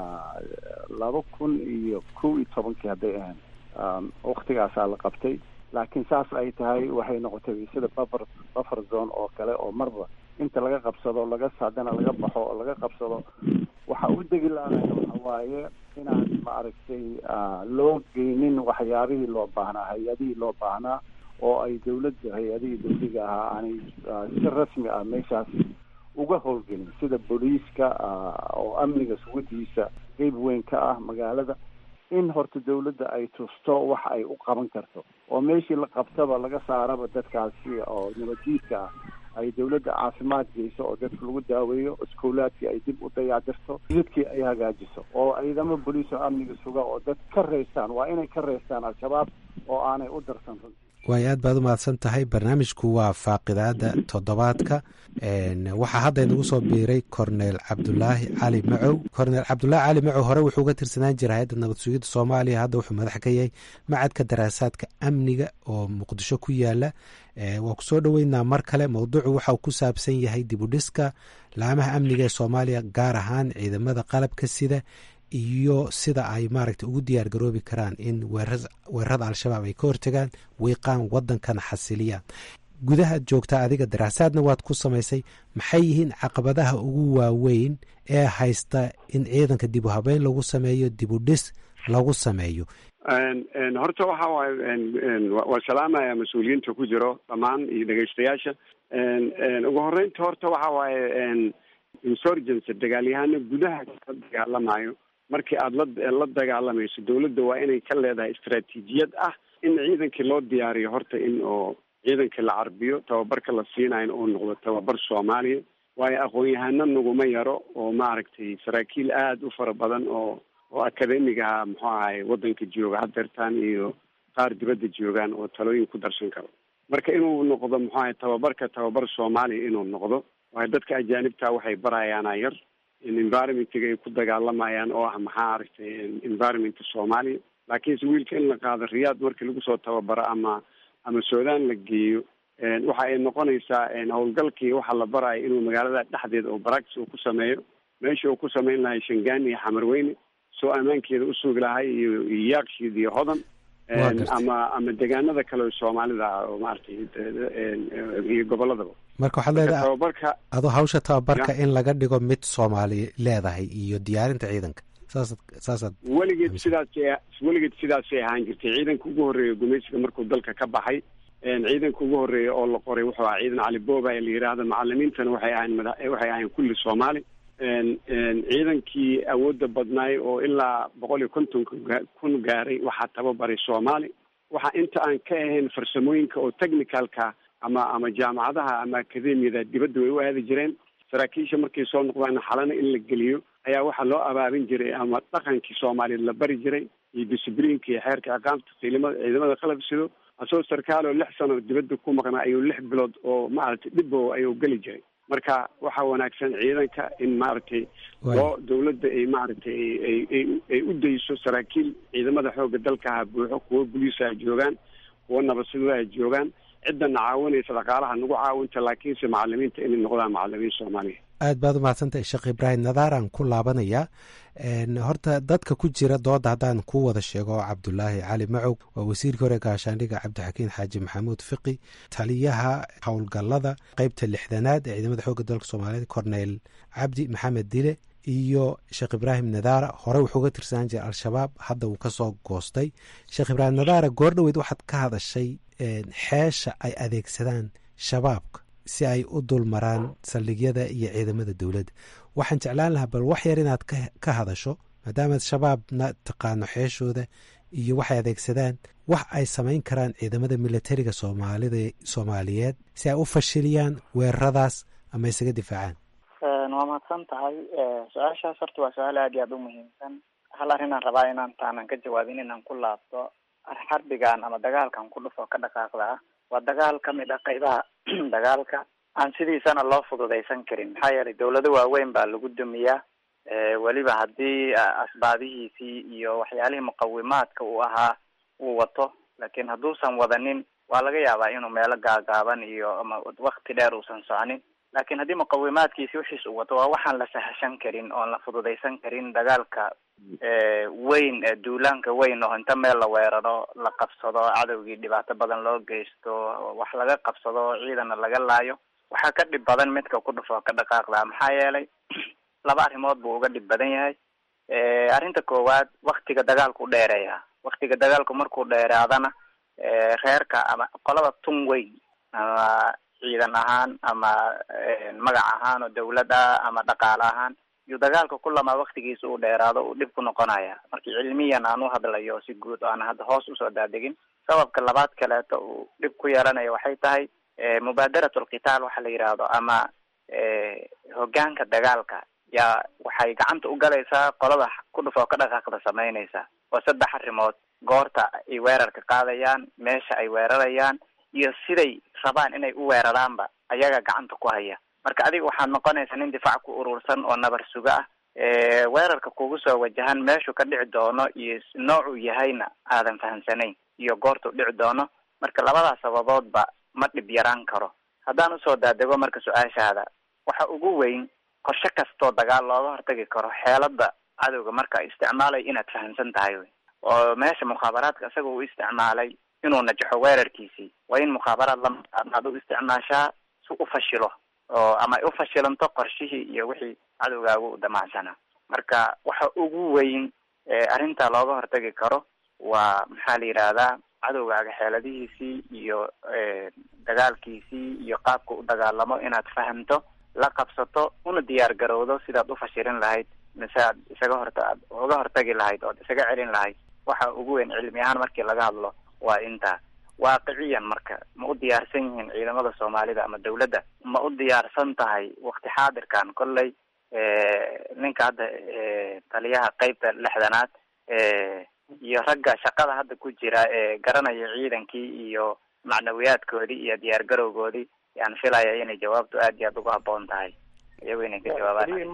S9: laba kun iyo kow iyo tobankii hadday ahayn waktigaasaa la qabtay laakiin saas ay tahay waxay noqotay sida buffer buffer zone oo kale oo marba inta laga qabsado laga haddana laga baxo oo laga qabsado waxa u degi laanaya waxa waaye inaan maaragtay loo geynin waxyaabihii loo baahnaa hay-adihii loo baahnaa oo ay dawladda hay-adihii dawliga ahaa aanay si rasmi ah meeshaas uga howlgelin sida booliiska oo amniga sugadiisa qeyb weyn ka ah magaalada in horta dawladda ay tusto wax ay u qaban karto oo meeshii la qabtaba laga saaraba dadkaasi oo nabadjiidka ah ay dawladda caafimaad geyso oo dadka lagu daaweeyo iskoolaadkii ay dib u dayacdirto jidadkii ay hagaajiso oo ciidamo boliis oo amniga suga oo dad ka reystaan waa inay ka reystaan al-shabaab oo aanay u darsan runtii
S7: waay aad baad u mahadsan tahay barnaamijku waa faaqidaada toddobaadka waxaa hadda inagu soo biiray cornel cabdulaahi cali macow cornel cabdulaahi cali macow hore wuxuu uga tirsanaan jira hay-adda nabad sugidda soomaaliya hadda wuxuu madax ka yahay macadka daraasaadka amniga oo muqdisho ku yaala waa ku soo dhoweynaa mar kale mowduucu waxa uu ku saabsan yahay dibudhiska laamaha amniga ee soomaaliya gaar ahaan ciidamada qalabka sida iyo sida ay maaragtay ugu diyaar garoobi karaan in weerarada al-shabaab ay ka hortagaan wiiqaan waddankana xasiliyaan gudahaad joogtaa adiga daraasaadna waad ku samaysay maxay yihiin caqabadaha ugu waaweyn ee haysta in ciidanka dib u habeyn lagu sameeyo dib u dhis lagu sameeyo
S4: horta waxa waaye waa salaamaya mas-uuliyiinta ku jiro dhammaan iyo dhegeystayaasha ugu horeynta horta waxa waaye insurgency dagaalyahano gudaha ka dagaalamayo markii aada la la dagaalamayso dawladda waa inay ka leedahay istaraatiijiyad ah in ciidankii loo diyaariyo horta in oo ciidankii la carbiyo tababarka la siinayo uu noqdo tababar soomaaliya waayo aqoon-yahano naguma yaro oo maaragtay saraakiil aada u fara badan oo oo akademigaha muxuu ahay waddanka jooga hadeertaan iyo qaar dibadda joogaan oo talooyin ku darsan karo marka inuu noqdo muxuu ahay tababarka tababar soomaaliya inuu noqdo waayo dadka ajaanibta waxay barayaana yar in environmentiga ay ku dagaalamayaan oo ah maxaa aragtay environmentka soomaaliya laakiinse wiilka in la qaado riyaad markii lagu soo tababaro ama ama suudaan la geeyo waxa ay noqonaysaa howlgalkii waxa la barayo inuu magaalada dhexdeeda oo baractis uu ku sameeyo meesha uu ku samayn lahay shangaani iyo xamarweyne soo ammaankeeda usugi lahay iyo iyo yaakshiid iyo hodan ama ama deegaanada kale oo soomaalida ah oo maaragtay iyo goboladaba
S7: marka waxaad leedahay
S4: tababarka
S7: adoo hawsha tababarka in laga dhigo mid soomaali leedahay iyo diyaarinta ciidanka saasad saasaad
S4: weligeed sidaasay weligeed sidaasay ahaan jirtay ciidanka ugu horreeya gumaysiga markuu dalka ka baxay ciidanka ugu horreeya oo la qoray wuxuu ahaa ciidan cali booba la yidhaahdo macalimiintana waxay ahayn mada waxay ahayn kulli soomaali ciidankii awoodda badnaay oo ilaa boqol iyo konton kun gaaray waxaa tababaray soomaali waxa inta aan ka ahayn farsamooyinka oo technicalka ama ama jaamacadaha ama akademiyada dibadda way u aadi jireen saraakiisha markay soo noqdaan xalana in la geliyo ayaa waxaa loo abaabin jiray ama dhaqankii soomaaliyeed la bari jiray iyo discibliinka iyo xeerka aqaamta ciidamada ciidamada qalab sido asagoo sarkaal oo lix sano dibadda ku maqnaa ayuu lix bilood oo maaragtay dhibo ayuu geli jiray marka waxaa wanaagsan ciidanka in maaragtay loo dawladda ay maaragtay ay ay ay u dayso saraakiil ciidamada xoogga dalka ha buuxo kuwo boliisa ha joogaan kuwo nabadsuguda ha joogaan ciddana caawinaysa dhaqaalaha nagu caawinta laakiinse macalimiinta inay noqdaan macalimiin soomaaliya
S7: aad baad umahadsantahay sheekh ibraahim nadaaraan ku laabanayaa horta dadka ku jira dooda haddaan ku wada sheego cabdulaahi cali macow waa wasiirkii hore gaashaandhiga cabdixakiin xaaji maxamuud fiqi taliyaha howlgallada qeybta lixdanaad ee ciidamada xoogga dalka soomaaliyeed corneyl cabdi maxamed dile iyo sheekh ibraahim nadaara hore wuxuu ga tirsanaan jiray al-shabaab hadda wuu kasoo goostay sheekh ibraahim nadaara goordhoweyd waxaad ka hadashay xeesha ay adeegsadaan shabaabka si ay u dulmaraan saldhigyada iyo ciidamada dowladda waxaan jeclaan lahaa bal wax yar inaad ka hadasho maadaamaad shabaabna taqaano xeeshooda iyo waxay adeegsadaan wax ay samayn karaan ciidamada militariga soomaalida soomaaliyeed si ay u fashiliyaan weeraradaas ama isaga difaacaan
S3: waa mahadsan tahay su-aashaas horta waa su-aal aad iyo aada u muhiimsan hal arrinaan rabaa inaan taanan ka jawaabin inaan ku laabto xarbigan ama dagaalkan ku dhufo ka dhaqaaqda ah waa dagaal ka mid ah qaybaha dagaalka aan sidiisana loo fududaysan karin maxaa yeelay dawlado waaweyn baa lagu dumiyaa weliba haddii asbaabihiisii iyo waxyaalihii muqawimaadka uu ahaa uu wato laakiin hadduusan wadanin waa laga yaabaa inuu meelo gaagaaban iyo ama wakti dheer uusan soconin laakiin haddii muqawimaadkiisi wixiis uu wato waa waxaan la sahashan karin oon la fududaysan karin dagaalka weyn ee duulaanka weyn oo inta meel la weeraro la qabsado cadowgii dhibaato badan loo geysto wax laga qabsado ciidana laga laayo waxaa ka dhib badan midka ku dhufo ka dhaqaaqda maxaa yeelay laba arrimood buu uga dhib badan yahay arrinta koowaad waktiga dagaalku dheereeya waktiga dagaalku markuu dheeraadana reerka ama qolada tun weyn ama ciidan ahaan ama magac ahaan oo dawlad ah ama dhaqaale ahaan yuu dagaalka kulamaa waktigiisa uu dheeraado uu dhib ku noqonaya markii cilmiyan aan u hadlayo si guud oo aan hadda hoos usoo daadegin sababka labaad kaleeto uu dhib ku yeelanayo waxay tahay mubaadarat alqitaal waxa la yidhaahdo ama hogaanka dagaalka yaa waxay gacanta u galaysaa qolada ku dhufoo ka dhaqaaqda samaynaysa waa saddex arrimood goorta ay weerarka qaadayaan meesha ay weerarayaan iyo siday rabaan inay u weeraraanba ayaga gacanta ku haya marka adiga waxaad noqonaysaa nin difaac ku urursan oo nabar suga ah weerarka kugu soo wajahan meeshuu ka dhici doono iyo noocuu yahayna aadan fahamsanayn iyo goortuu dhici doono marka labadaas sababoodba ma dhib yaraan karo haddaan usoo daadego marka su-aashaada waxa ugu weyn qorshe kastoo dagaal looga hortagi karo xeelada cadowga marka ay isticmaalayo inaad fahamsan tahay wy oo meesha mukhaabaraadka isaga uu isticmaalay inuu najaxo weerarkiisii waa in mukhaabaraad lamaad u isticmaashaa si u fashilo oo ama ay u fashilanto qorshihii iyo wixii cadowgaagu u damacsanaa marka waxa ugu weyn arrinta looga hortagi karo waa maxaa la yidhaahdaa cadowgaaga xeeladihiisii iyo dagaalkiisii iyo qaabka u dagaalamo inaad fahamto la qabsato una diyaar garowdo sidaad u fashilin lahayd mise aad isaga horta aad uga hortagi lahayd ood isaga celin lahayd waxa ugu weyn cilmi ahaan markii laga hadlo waa intaa waaqiciyan marka ma u diyaarsan yihiin ciidamada soomaalida ama dawladda ma u diyaarsan tahay wakti xaadirkan kolley ninka hadda taliyaha qeybta lixdanaad iyo ragga shaqada hadda ku jira ee garanaya ciidankii iyo macnawiyaadkoodii iyo diyaar garowgoodii yaan filaya inay jawaabtu aad iyo aad uga haboon tahay iyago inay ka jawaabaan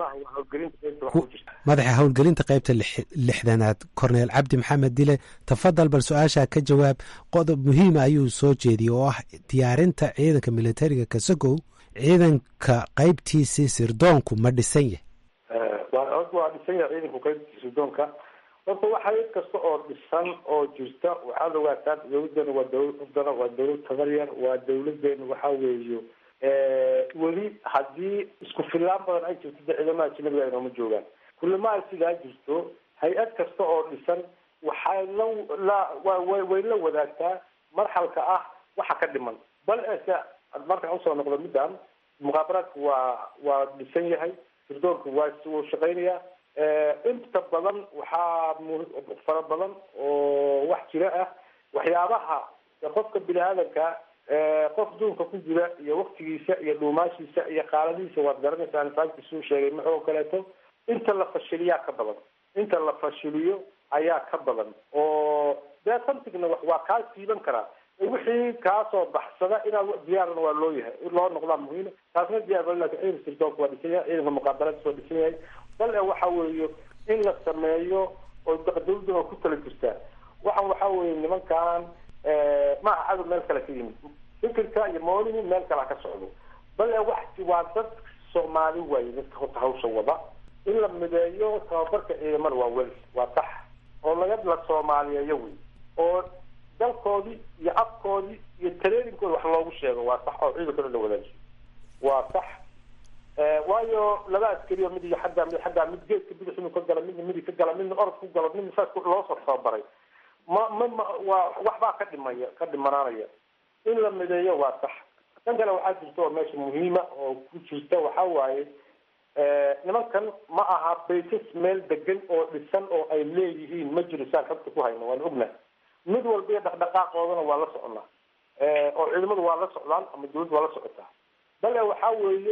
S7: madaxa howlgelinta qeybta lixdanaad corneel cabdi maxamed dile tafadal bal su-aashaa ka jawaab qodob muhiima ayuu soo jeediyey oo ah diyaarinta ciidanka militariga kasagow ciidanka qeybtiisii sirdoonku ma dhisan yahay
S8: waa dhisan yahay ciidanku qeybtiisa sirdoonka horta waxa cid kasta oo dhisan oo jirta waxaad ogaataa dawladana waa dawlad waa dawlad tabaryar waa dawladeena waxa weeyo weli haddii isku fillaan badan ay jirto de ciidamada ajnabiga ay nooma joogaan kulama ay sidaa jirto hay-ad kasta oo dhisan waxay la la wa way la wadaagtaa marxalka ah waxa ka dhiman bal ese markaan usoo noqdo middan muqaabaraadka waa waa dhisan yahay sirdoonka waa wuu shaqeynayaa inta badan waxaa fara badan oo wax jira ah waxyaabaha qofka bini aadanka qof duunka ku jira iyo waktigiisa iyo dhuumaashiisa iyo qaaladihiisa waad garanaysaa nifaankiisuu sheegay maxoo kaleeto inta la fashiliyaa ka badan inta la fashiliyo ayaa ka badan oo dee samtigna waa kaa siiban karaa wixii kaasoo baxsada inaad diyaarna waa loo yahay in loo noqdaa muhiim taasna diyaar ba lakin ciidanka sirdoonka waa dhisan yahay ciidanka muqaabalada waa dhisan yahay bal e waxa weeye in la sameeyo oo dawladuna ku kala jirtaa waxan waxa weeye nimankan ma aha cadow meel kale ka yimid fikirka iyo mooligu meel kale ha ka socdo bal e wax waa dad soomaali waaye dadka horta hawsha wada in la mideeyo tababarka ciidamada waa wel waa sax oo laga la soomaaliyeeyo wey oo dalkoodii iyo afkoodii iyo tareerinkooda wax loogu sheego waa sax oo ciidankana la wadaajiyo waa sax waayo laba askariyo mid iyo xaggaa mid xaggaa mid geedka bidix inuu ka gala midna midig ka gala midna orod ku galo midna saas loo soo tababaray ma ma ma waa waxbaa ka dhimaya ka dhimanaanaya in la mideeyo waa sax tan kale waxaa jirta oo meesha muhiima oo ku jirta waxa waaye nimankan ma aha baysas meel degan oo dhisan oo ay leeyihiin ma jiro saan xogta ku hayno waan ognahay mid walba iyo dhaqdhaqaaqoodana waa la soconaa oo ciidamadu waa la socdaan ama dawladdu waa la socotaa bale waxaa weeye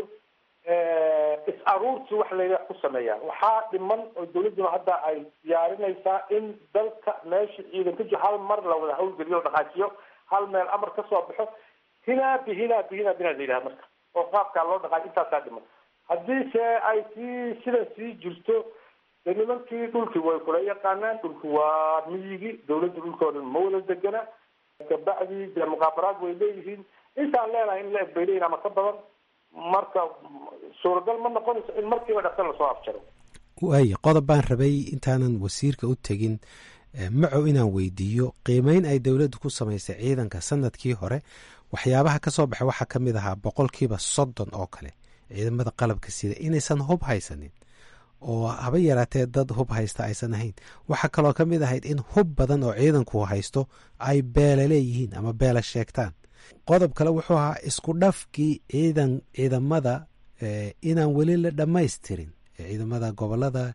S8: is aruurti wax layla ku sameeyaan waxaa dhiman oo dawladduna hadda ay diyaarinaysaa in dalka meesha ciidan ka jiro hal mar la wada hawlgeliyo o dhaqaajiyo hal meel amar ka soo baxo hinaabi hinaabi hinaabi inaa la yidhaha marka oo qaabkaa loo dhaqaajiyo intaasaa dhiman haddii se ay sii sidan sii jirto de nimankii dhulkii way kula yaqaanaan dhulki waa miyigi dawladda dhulkooda ma wada degana kabacdi dee muqaabaraad way leeyihiin intaan leenahay in la eg bay leeyihin ama ka badan marka suuragal ma noqonayso in markiiba dhaqsan lasoo afjaro
S7: waayo qodob baan rabay intaanan wasiirka u tegin macow inaan weydiiyo qiimeyn ay dowladdu ku samaysay ciidanka sanadkii hore waxyaabaha ka soo baxay waxaa ka mid ahaa boqolkiiba soddon oo kale ciidamada qalabka sida inaysan hub haysanin oo haba yaraatee dad hub haysta aysan ahayn waxaa kaloo ka mid ahayd in hub badan oo ciidanku haysto ay beela leeyihiin ama beela sheegtaan qodob kale wuxuu ahaa isku dhafkii ciidan ciidamada inaan weli la dhammaystirin ciidamada gobolada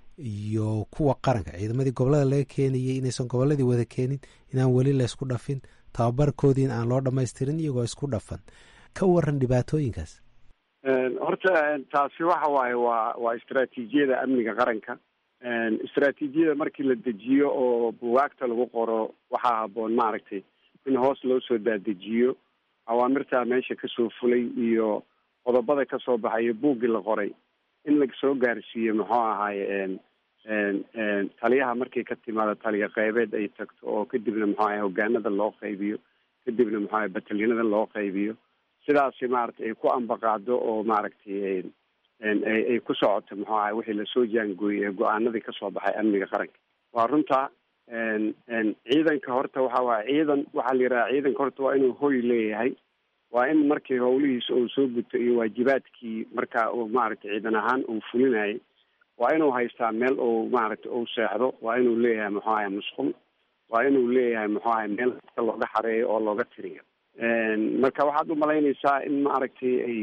S7: iyo kuwa qaranka ciidamadii gobolada laga keenayay inaysan goboladii wada keenin inaan weli laysku dhafin tababarkoodiin aan loo dhammaystirin iyagoo isku dhafan ka waran dhibaatooyinkaas
S4: horta taasi waxa waaye waa waa istraatiijiyada amniga qaranka istraatiijiyada markii la dejiyo oo buwaagta lagu qoro waxaa haboon maaragtay in hoos loo soo daadejiyo awaamirtaa meesha kasoo fulay iyo qodobada kasoo baxayo buuggii la qoray in lasoo gaarsiiyo muxuu ahaaye taliyaha markay ka timaado taliya qeybeed ay tagto oo kadibna muxuu ahay hogaanada loo qaybiyo kadibna muxuu ahay batalyanada loo qaybiyo sidaasi maaragtay ay ku ambaqaado oo maaragtay ay ku socoto muxuu ahay wixii lasoo jaangooyey ee go-aanadii kasoo baxay amniga qaranka waa runta ciidanka horta waxa waaya ciidan waxaa la yidhaha ciidanka horta waa inuu hoy leeyahay waa in markii howlihiisa uu soo guto iyo waajibaadkii markaa uu maaragtay ciidan ahaan uu fulinayay waa inuu haystaa meel uu maaragtay uu seexdo waa inuu leeyahay muxuu ahay musqul waa inuu leeyahay muxuu ahay meel ka looga xareeyo oo looga tiriyo marka waxaad umalaynaysaa in maaragtay ay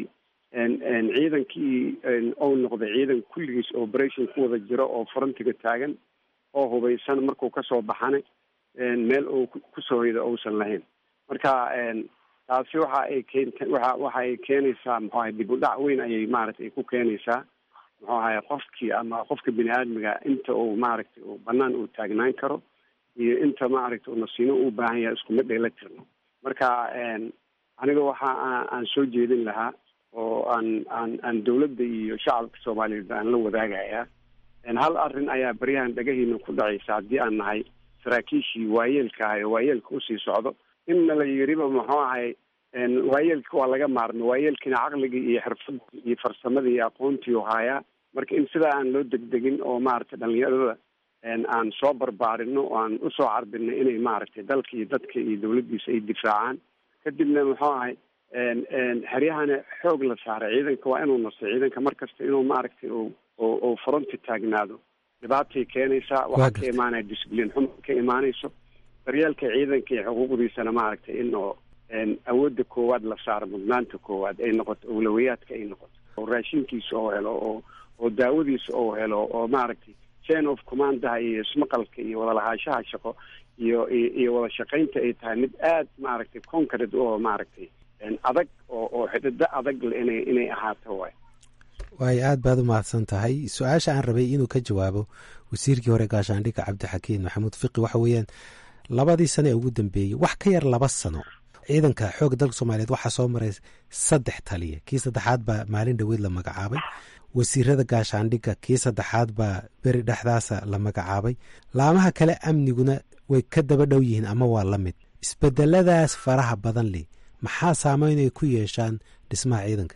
S4: ciidankii ou noqday ciidan kulligiis operation ku wada jiro oo frontiga taagan oo hubaysan markuu kasoo baxana meel uu kusoo hoydo uusan lahayn marka taasi waxa ay keenta waxa waxa ay keenaysaa muxuu ahay dib u dhac weyn ayay maaragtay ku keenaysaa muxuu ahay qofkii ama qofka bini aadmiga inta uu maaragtay uu banaan uu taagnaan karo iyo inta maaragtay uu nasiino u baahan yahay iskuma dheela tirno marka aniga waxa aan soo jeedin lahaa oo aan aan aan dawladda iyo shacabka soomaaliyeed aan la wadaagayaa hal arrin ayaa baryahan dhagahiina ku dhacaysa haddii aan nahay saraakiishii waayeelka ahay oo waayeelka usii socdo inna la yiriba muxuu ahay waayeelka waa laga maarmay waayeelkiina caqligii iyo xirfadii iyo farsamadii iyo aqoontii u haayaa marka in sidaa aan loo degdegin oo maaragtay dhalinyarada aan soo barbaarino oo aan usoo carbino inay maaragtay dalka iyo dadka iyo dawladdiisa ay difaacaan kadibna muxuu ahay xeryahana xoog la saaray ciidanka waa inuu nasto ciidanka markasta inuu maaragtay uu fronti taagnaado dhibaatay keenaysaa waxaa ka imaanaya discibliin xuma ka imaanayso daryeelka ciidanka iyo xuquuqdiisana maaragtay in oo awoodda koowaad la saaro mudnaanta koowaad ay noqoto awlawiyaadka ay noqoto oo raashinkiisa oo helo oo oo daawadiisa oo helo oo maaragtay chain of commandaha iyo ismaqalka iyo wadalahaanshaha shaqo iyo iyo wada shaqaynta ay tahay mid aad maaragtay concrete oo maaragtay adag oo oo xidido adag le inay inay ahaato waay
S7: waayo aad baad u mahadsan tahay su-aasha aan rabay inuu ka jawaabo wasiirkii hore gaashaandhigga cabdixakiin maxamuud fiqi waxa weeyaan labadii sano ee ugu dambeeyey wax ka yar laba sano ciidanka xoogga dalka soomaaliyeed waxaa soo maray saddex taliya kii saddexaad baa maalin dhoweyd la magacaabay wasiirada gaashaandhigga kii saddexaad baa beri dhexdaasa la magacaabay laamaha kale amniguna way ka daba dhow yihiin ama waa la mid isbedeladaas faraha badan leh maxaa saameyn ay ku yeeshaan dhismaha ciidanka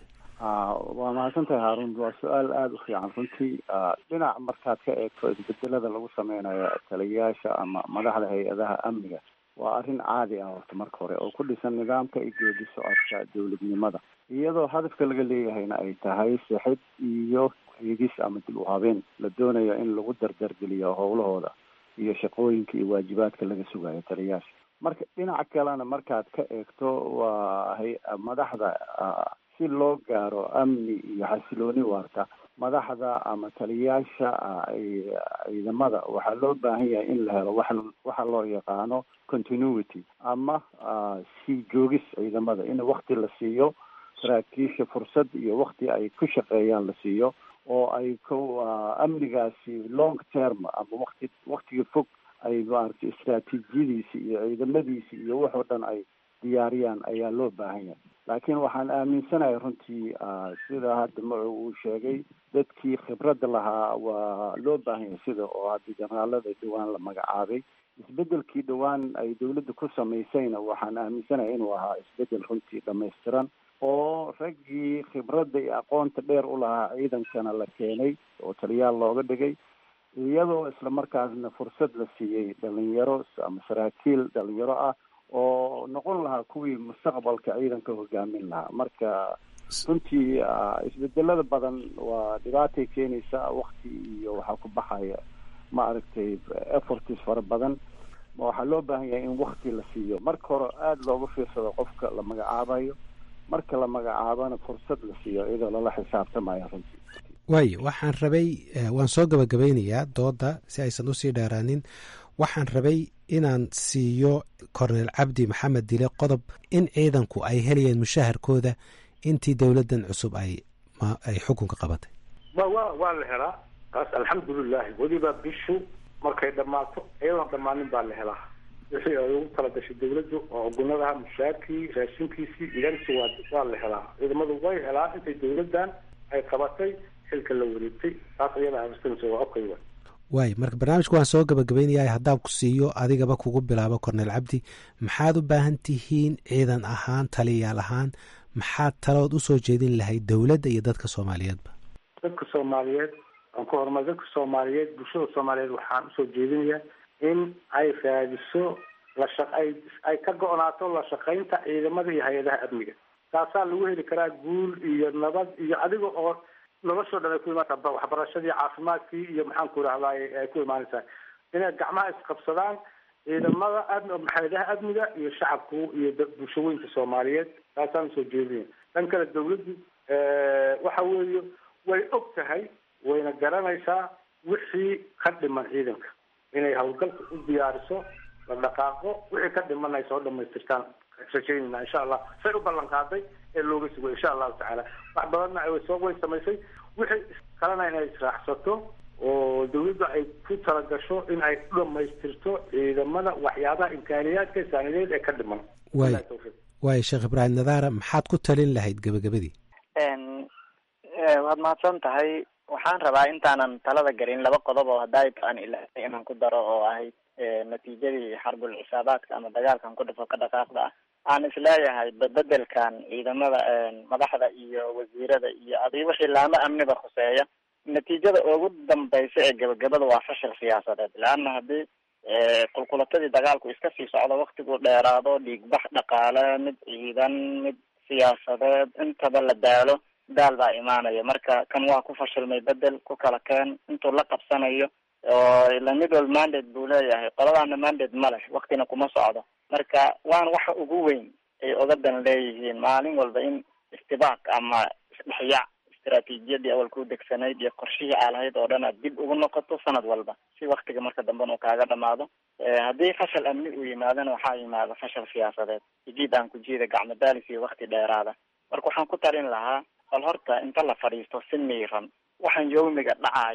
S9: waa mahadsantahay haarun waa su-aal aada u fiican runtii dhinac markaad ka eegto isbedelada lagu sameynayo taliyayaasha ama madaxda hay-adaha amniga waa arrin caadi ah horta marka hore oo ku dhisan nidaamka iyo geedi socodka dowladnimada iyadoo hadafka laga leeyahayna ay tahay sixid iyo eegis ama dib u habeen la doonayo in lagu dardargeliyo howlahooda iyo shaqooyinka iyo waajibaadka laga sugayo taliyayaasha marka dhinaca kalena markaad ka eegto waa hay madaxda si loo gaaro amni iyo xasilooni waarta madaxda ama taliyayaasha ciidamada waxaa loo baahan yahay in la helo wa waxa loo yaqaano continuity ama sii joogis ciidamada in wakti la siiyo saraakiisha fursad iyo wakti ay ku shaqeeyaan la siiyo oo ay ku amnigaasi long term ama wakti waktiga fog ay maaragtay istraatiijiyadiisi iyo ciidamadiisi iyo waxoo dhan ay diyaariyaan ayaa loo baahan yahay laakiin waxaan aaminsanahay runtii sida hadda macu uu sheegay dadkii khibradda lahaa waa loo baahan yahay sida oo hadda jenaraalada dhowaan la magacaabay isbedelkii dhowaan ay dawladda ku samaysayna waxaan aaminsanahay inuu ahaa isbedel runtii dhamaystiran oo raggii khibradda iyo aqoonta dheer u lahaa ciidankana la keenay oo taliyaal looga dhigay iyadoo isla markaasna fursad la siiyey dhalinyaro ama saraakiil dhalinyaro ah oo noqon lahaa kuwii mustaqbalka ciidanka hogaamin lahaa marka runtii isbedelada badan waa dhibaatay keenaysa wakti iyo waxaa ku baxaya ma aragtay efforts fara badan waxaa loo baahan yahay in wakti la siiyo marka hore aada looga fiirsado qofka la magacaabayo marka la magacaabana fursad la siiyo iyadoo lala xisaabtamayo runtii
S7: waayo waxaan rabay waan soo gabagabeynayaa dooda si aysan usii dheeraanin waxaan rabay inaan siiyo korneel cabdi maxamed dile qodob in ciidanku ay helayeen mushaharkooda intii dowladdan cusub ay ay xukunka qabatay
S8: wa wa waa la helaa taas alxamdulilahi weliba bishu markay dhammaato iyadoon dhammaanin baa la helaa wixii ay ugu tala gashay dawladdu oo gunadaha mushaarkii raashinkiisii idansi waa waa la helaa ciidamadu way helaa intay dawladdan ay qabatay xilka la wareegtay taas iyada aaminsanaysa waa okay wa
S7: waayo marka barnaamijka waan soo gabagabaynayaa haddaan ku siiyo adigaba kugu bilaabo korneel cabdi maxaad u baahan tihiin ciidan ahaan taliyayaal ahaan maxaad talood usoo jeedin lahayd dowladda iyo dadka soomaaliyeedba
S8: dadka soomaaliyeed aan ku horumar dadka soomaaliyeed bulshada soomaaliyeed waxaan usoo jeedinayaa in ay raadiso la shaq ay ay ka go-naato la shaqaynta ciidamada iyo hay-adaha amniga taasaa lagu heli karaa guul iyo nabad iyo adiga oo noloshoo dhan ay ku imaata waxbarashadii caafimaadkii iyo maxaan ku rahdaay ay ku imaanaysaa inay gacmaha isqabsadaan ciidamada am hay-adaha amniga iyo shacabku iyo bulshooyinka soomaaliyeed taasaan usoo jeedinaya dhan kale dawladdu waxa weeye way og tahay wayna garanaysaa wixii ka dhiman ciidanka inay hawlgalka u diyaariso la dhaqaaqo wixii ka dhiman ay soo dhamaystirtaan rajaynayna insha allah say u ballan qaaday ee looga sugo insha allahu tacaala wax badanna ay soo way samaysay wixii kalena inay israacsato oo dawladda ay ku talagasho in ay u dhamaystirto ciidamada waxyaabaha imkaaniyaadka saanideed ee ka dhiman
S7: waay waayo sheekh ibraahim nadaara maxaad ku talin lahayd gebagabadii
S3: waad mahadsan tahay waxaan rabaa intaanan talada gelin laba qodob oo hadday aan ilaahay inaan ku daro oo ahayd natiijadii xarbul cisaabaadka ama dagaalkan ku dhafo ka dhaqaaqda ah aan isleeyahay bedelkan ciidamada madaxda iyo wasiirada iyo adi wixii laamo amniba khuseeya natiijada ugu dambaysa ee gebagabada waa fashil siyaasadeed leanna haddii qulqulatadii dagaalku iska sii socdo waktigu dheeraado dhiigbax dhaqaale mid ciidan mid siyaasadeed intaba la daalo daal baa imaanaya marka kan waa ku fashilmay bedel ku kala keen intuu la qabsanayo oo ila mid wal mandate buu leeyahay qoladaana mandate ma leh waktina kuma socdo marka waana waxa ugu weyn ay ogadan leeyihiin maalin walba in istibaaq ama isdhexyaac istaraatiijiyadii awal ku degsanayd iyo qorshihii aa lahayd oo dhan aad dib ugu noqoto sanad walba si waktiga marka dambena uu kaaga dhamaado haddii fashal amni uu yimaadana waxaa yimaada fashal siyaasadeed jiid aan ku jiida gacmo daalis iyo wakti dheeraada marka waxaan ku talin lahaa bal horta inta la fadhiisto si miiran waxaan yawmiga dhacaayo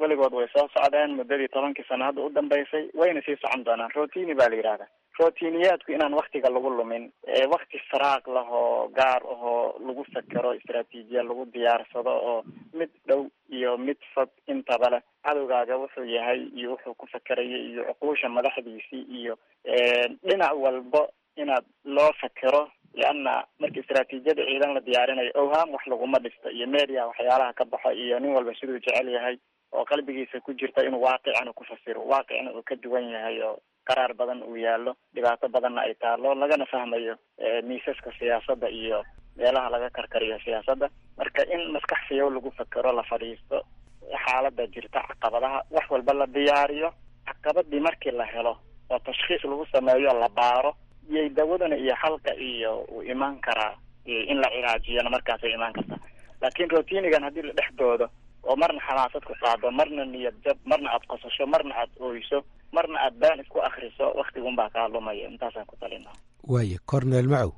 S3: weligood way soo socdeen muddadii tobankii sano hadda u dambeysay wayna sii socon doonaan rotini baa la yidhahda rotiniyaadku inaan waktiga lagu lumin wakti faraaq lahoo gaar ahoo lagu fekero istraatiijiya lagu diyaarsado oo mid dhow iyo mid fog intaba leh cadowgaaga wuxuu yahay iyo wuxuu ku fekerayay iyo cuquusha madaxdiisii iyo dhinac walbo inaad loo fekero leanna marka istraatiijiyada ciidan la diyaarinayo owhaam wax laguma dhisto iyo media waxyaalaha ka baxo iyo nin walba siduu jecel yahay oo qalbigiisa ku jirta inuu waaqicana ku fasiro waaqicna uu ka duwan yahay oo qaraar badan uu yaallo dhibaato badanna ay taalo lagana fahmayo miisaska siyaasadda iyo meelaha laga karkariyo siyaasadda marka in maskax fiyow lagu fekero la fadhiisto xaaladda jirta caqabadaha wax walba la diyaariyo caqabadii markii la helo oo tashkhiis lagu sameeyo la baaro iyay dawadana iyo xalka iyo uu imaan karaa in la cilaajiyana markaasay imaan kartaa laakiin rotinigan haddii la dhex doodo oo marna xamaasad ku qaado marna niyad jab marna aad qosasho marna aad ooyso marna aad baan isku akriso waktigun baa kaa lumaya intaasaan ku talina
S7: waaye cornel macow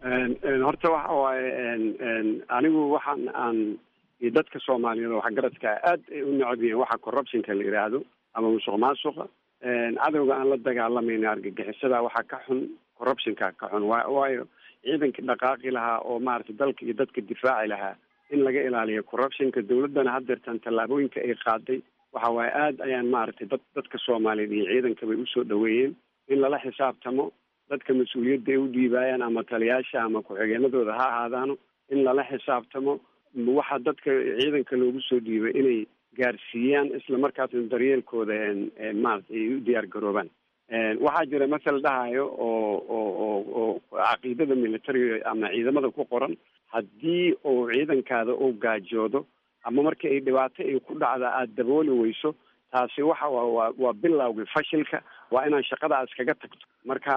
S4: horta waxa waaye anigu waxaan aan iyo dadka soomaaliyeed oo waxgaradka aad ay u necab yihiin waxa corruptionka la yidhaahdo ama musuq maasuqa cadowga aan la dagaalamayna argagixisada waxaa ka xun corruptionka ka xun wa waayo ciidankii dhaqaaqi lahaa oo maaragtay dalka iyo dadka difaaci lahaa in laga ilaaliyo corruptionka dawladdana haddeertaan tallaabooyinka ay qaaday waxa waaye aada ayaan maaragtay dad dadka soomaaliyeed iyo ciidanka bay usoo dhaweeyeen in lala xisaabtamo dadka mas-uuliyadda ay u dhiibaayaan ama taliyaasha ama ku-xigeenadooda ha ahaadaano in lala xisaabtamo waxa dadka ciidanka loogu soo dhiibay inay gaarsiiyaan isla markaasna daryeelkooda maarata ay u diyaar garoobaan waxaa jira masal dhahayo oo oo oo oo caqiidada militariga ama ciidamada ku qoran haddii uu ciidankaada uu gaajoodo ama marka ay dhibaato ay ku dhacda aada dabooli weyso taasi waxa waa waa waa bilowgii fashilka waa inaan shaqadaas kaga tagto marka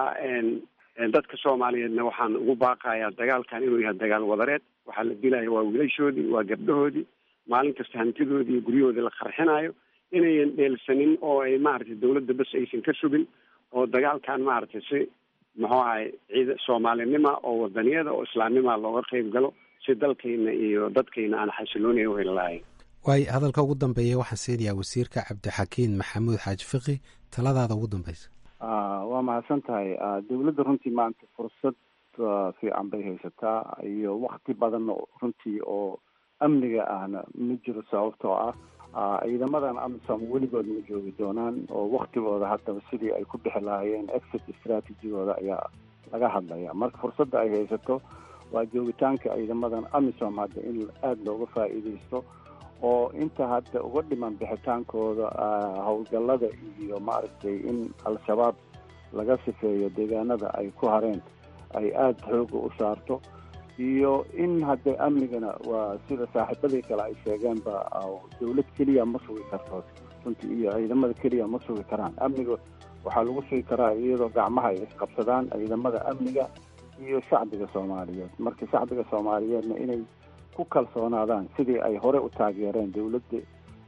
S4: dadka soomaaliyeedna waxaan ugu baaqayaa dagaalkan inuu yahay dagaal wadareed waxaa la dilaya waa wiilashoodii waa gabdhahoodii maalin kasta hantidoodii iyo guryahoodii la qarxinayo inayan dheelsanin oo ay maaragtay dawladda bas aysan ka sugin oo dagaalkan maaragtay si muxuu ahay ciid soomaalinima oo wadaniyada oo islaamnima looga qeyb galo si dalkayna iyo dadkayna aan xasiloonaya uheli lahayn
S7: waayo hadalka ugu dambeeya waxaan siinayaa wasiirka cabdixakiin maxamuud xaaji fiqi taladaada ugu dambeysa
S9: waa mahadsan tahay dawladda runtii maanta fursad fiican bay haysataa iyo wakti badan runtii oo amniga ahna ma jiro sababtoo ah ciidamadan amisom weligood ma joogi doonaan oo waktigooda haddaba sidii ay ku bixi lahaayeen exit strategigooda ayaa laga hadlaya marka fursadda ay haysato waa joogitaanka ciidamadan amisom hadda in aada looga faa'iidaysto oo inta hadda uga dhiman bixitaankooda howlgallada iyo maaragtay in al-shabaab laga sifeeyo deegaanada ay ku hareen ay aada xooga u saarto iyo in hadda amnigana waa sida saaxiibadii kale ay sheegeenba dawlad keliya ma sugi karto runtii iyo ciidamada keliya ma sugi karaan amniga waxaa lagu sugi karaa iyadoo gacmaha ay isqabsadaan ciidamada amniga iyo shacbiga soomaaliyeed marka shacbiga soomaaliyeedna inay ku kalsoonaadaan sidii ay hore u taageereen dawladda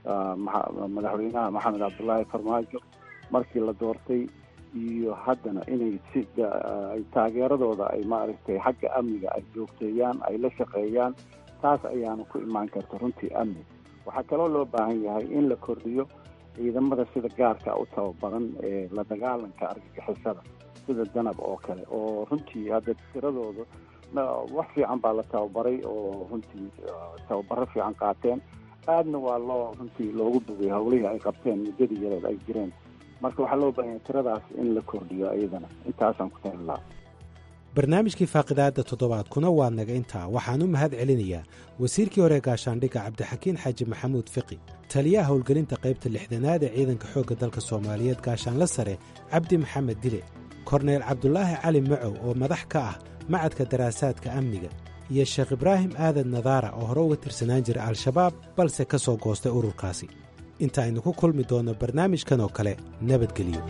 S9: madaxweynaha maxamed cabdullaahi farmaajo markii la doortay iyo haddana inay si ay taageeradooda ay maaragtay xagga amniga ay joogteeyaan ay la shaqeeyaan taas ayaana ku imaan karta runtii amni waxaa kaloo loo baahan yahay in la kordhiyo ciidamada sida gaarka u tababaran ee la dagaalanka argagixisada sida danab oo kale oo runtii hadda tiradooda wax fiican baa la tababaray oo runtii tababaro fiican qaateen aadna waa loo runtii loogu bogay howlihii ay qabteen muddadii yareed ay jireen marka waxaa loo baahanya tiradaas in la kordhiyo iyadana intaasaan ku talin lahaa
S7: barnaamijkii faaqidaadda toddobaadkuna waa naga intaa waxaan u mahad celinayaa wasiirkii hore gaashaandhigga cabdixakiin xaaji maxamuud fiqi taliyaha howlgelinta qaybta lixdanaad ee ciidanka xoogga dalka soomaaliyeed gaashaanla sare cabdi maxamed dile korneyl cabdulaahi cali macow oo madax ka ah macadka daraasaadka amniga iyo sheekh ibraahim aadan nadaara oo hore uga tirsanaan jira al-shabaab balse ka soo goostay ururkaasi inta aynu ku kulmi doonno barnaamijkan oo kale nabadgelyo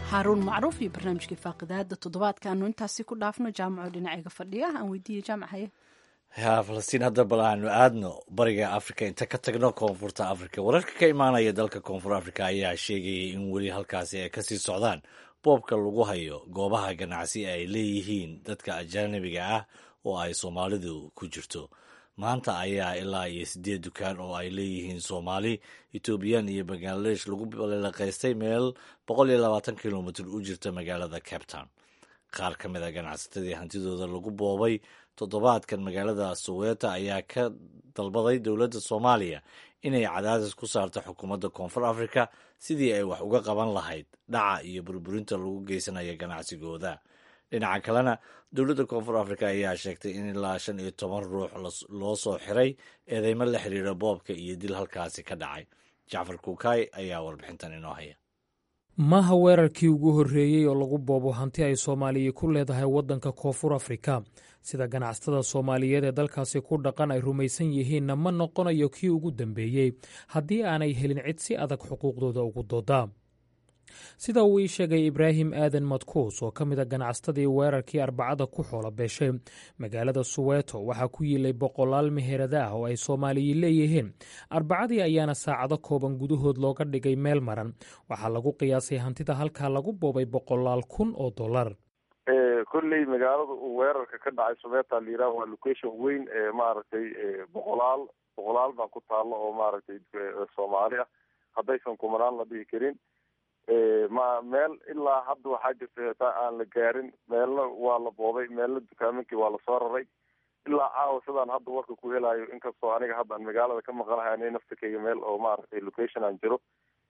S1: haaruun macruuf iyo barnaamijkii faaqidaada toddobaadka aanu intaasi ku dhaafno jaamaco dhinacayga fadhiya aan weydiiye jaamac haye
S2: ya falastiin hadda bal aanu aadno bariga africa inta ka tagno koonfurta africa wararka ka imaanaya dalka koonfur africa ayaa sheegayay in weli halkaasi ay kasii socdaan boobka lagu hayo goobaha ganacsi ay leeyihiin dadka ajanabiga ah oo ay soomaalidu ku jirto maanta ayaa ilaa iyo siddeed dukaan oo ay leeyihiin soomaali ethoobiyan iyo bangladesh lagu balaqaystay meel boqol iyo labaatan kilomitr u jirta magaalada cape town qaar ka mid a ganacsatadii hantidooda lagu boobay toddobaadkan magaalada soweeta ayaa ka dalbaday dowladda soomaaliya inay cadaadis ku saarto xukuumadda koonfur africa sidii ay wax uga qaban lahayd dhaca iyo burburinta lagu geysanayo ganacsigooda dhinaca kalena dowladda koonfur africa ayaa sheegtay in ilaa shan iyo toban ruux loo soo xiray eedeymo la xiriira boobka iyo dil halkaasi ka dhacay jacfar kuukay ayaa warbixintan inoo haya
S6: maaha weerarkii ugu horreeyey oo lagu boobo hanti ay soomaaliya ku leedahay waddanka koonfur afrika sida ganacsatada soomaaliyeed ee dalkaasi ku dhaqan ay rumaysan yihiinna ma noqonayo kii ugu dambeeyey haddii aanay helin cid si adag xuquuqdooda ugu dooda sida uu ii sheegay ibraahim aadan madkuus oo ka mid a ganacsatadii weerarkii arbacada ku xoola beeshay magaalada suweeto waxaa ku yiilay boqolaal meherada ah oo ay soomaaliyi leeyihiin arbacadii ayaana saacado kooban gudahood looga dhigay meel maran waxaa lagu qiyaasay hantida halkaa lagu boobay boqolaal kun oo dollar
S10: kolley magaalada uu weerarka ka dhacay sumeeta la yidhaha waa location weyn ee maaragtay boqolaal boqolaal baa ku taalla oo maaragtay soomaali ah haddaysan kumanaan la dhihi karin ma meel ilaa hadda waxaa jirta heetaa aan la gaarin meelna waa la boobay meelna dukaamankii waa lasoo raray ilaa caawa sidaan hadda warka ku helayo inkastoo aniga hadda aan magaalada ka maqanahay ani naftakeyga meel oo maaragtay location aan jiro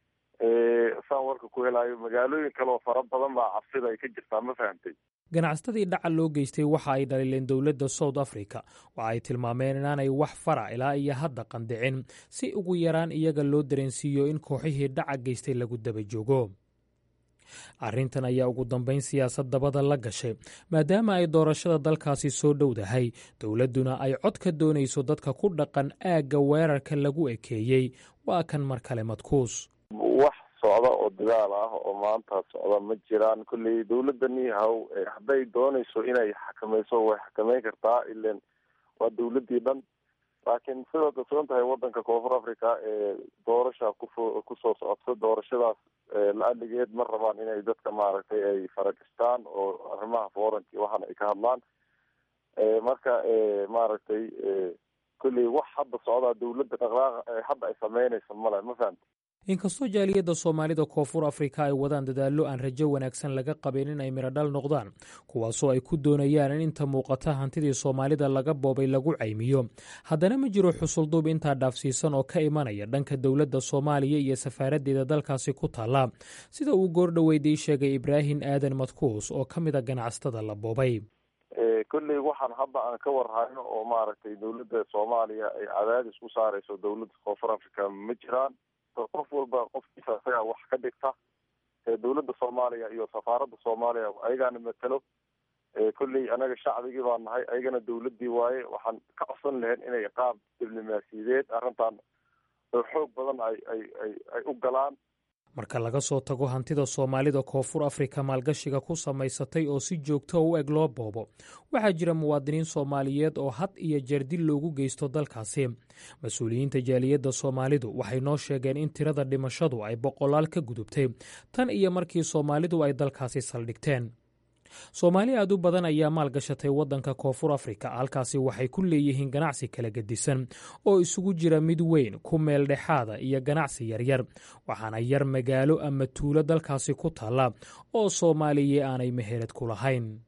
S10: saan warka ku helayo magaalooyin kale oo fara badan baa cabsida ay ka jirtaa ma fahamtay
S6: ganacsatadii dhaca loo geystay waxa ay dhaliileen dowladda south africa waxa ay tilmaameen inaanay wax fara ilaa iyo hadda qandicin si ugu yaraan iyaga loo dareensiiyo in kooxihii dhaca geystay lagu daba joogo arrintan ayaa ugu dambayn siyaasad dabada la gashay maadaama ay doorashada dalkaasi soo dhowdahay dowladduna ay cod ka doonayso dadka ku dhaqan aagga weerarka lagu ekeeyey waa kan mar kale madkuus
S10: wax socda oo dagaal ah oo maanta socda ma jiraan kolley dowladani haw hadday doonayso inay xakamayso way xakameyn kartaa ilan waa dowladii dhan laakiin sidaad ogsoon tahay wadanka koonfur africa ee doorasha kufo kusoo socodsa doorashadaas la-aligeed ma rabaan inay dadka maaragtay ay faragastaan oo arrimaha foranki waxaana ay ka hadlaan marka maaragtay kolley wax hadda socdaa dowladda dhaqdhaaqa hadda ay sameynayso male ma fahamta
S6: inkastoo jaaliyadda soomaalida koonfur afrika ay wadaan dadaallo aan rajo wanaagsan laga qabin in ay miradhal noqdaan kuwaasoo ay ku doonayaan in inta muuqata hantidii soomaalida laga boobay lagu caymiyo haddana ma jiro xusulduub intaa dhaafsiisan oo ka imanaya dhanka dowladda soomaaliya iyo safaaraddeeda dalkaasi ku taalla sida uu goordhoweydii sheegay ibraahim aadan madkuus oo ka mid a ganacsatada la boobay
S10: kolley waxaan hadda aan ka warhayno oo maaragtay dowladda soomaaliya ay cadaadis ku saarayso dowladda koonfur africa ma jiraan qof walba qofkiisa isagaa wax ka dhigta dowladda soomaaliya iyo safaaradda soomaaliya ayagaana matelo kolley anaga shacbigii baa nahay ayagana dowladii waaye waxaan ka codsan lahayn inay qaab diblomaasiyadeed arrintan xoog badan ay ay ay ay u galaan
S6: marka laga soo tago hantida soomaalida koonfur afrika maalgashiga ku samaysatay oo si joogto u eg loo boobo waxaa jira muwaadiniin soomaaliyeed oo had iyo jeer dil loogu geysto dalkaasi mas-uuliyiinta jaaliyadda soomaalidu waxay noo sheegeen in tirada dhimashadu ay boqolaal ka gudubtay tan iyo markii soomaalidu ay dalkaasi saldhigteen soomaali aad u badan ayaa maalgashatay waddanka koonfur afrika halkaasi waxay ku leeyihiin ganacsi kala gedisan oo isugu jira mid weyn ku meel dhexaada iyo ganacsi yaryar waxaana yar magaalo ama tuulo dalkaasi ku taalla oo soomaaliya aanay meherad ku lahayn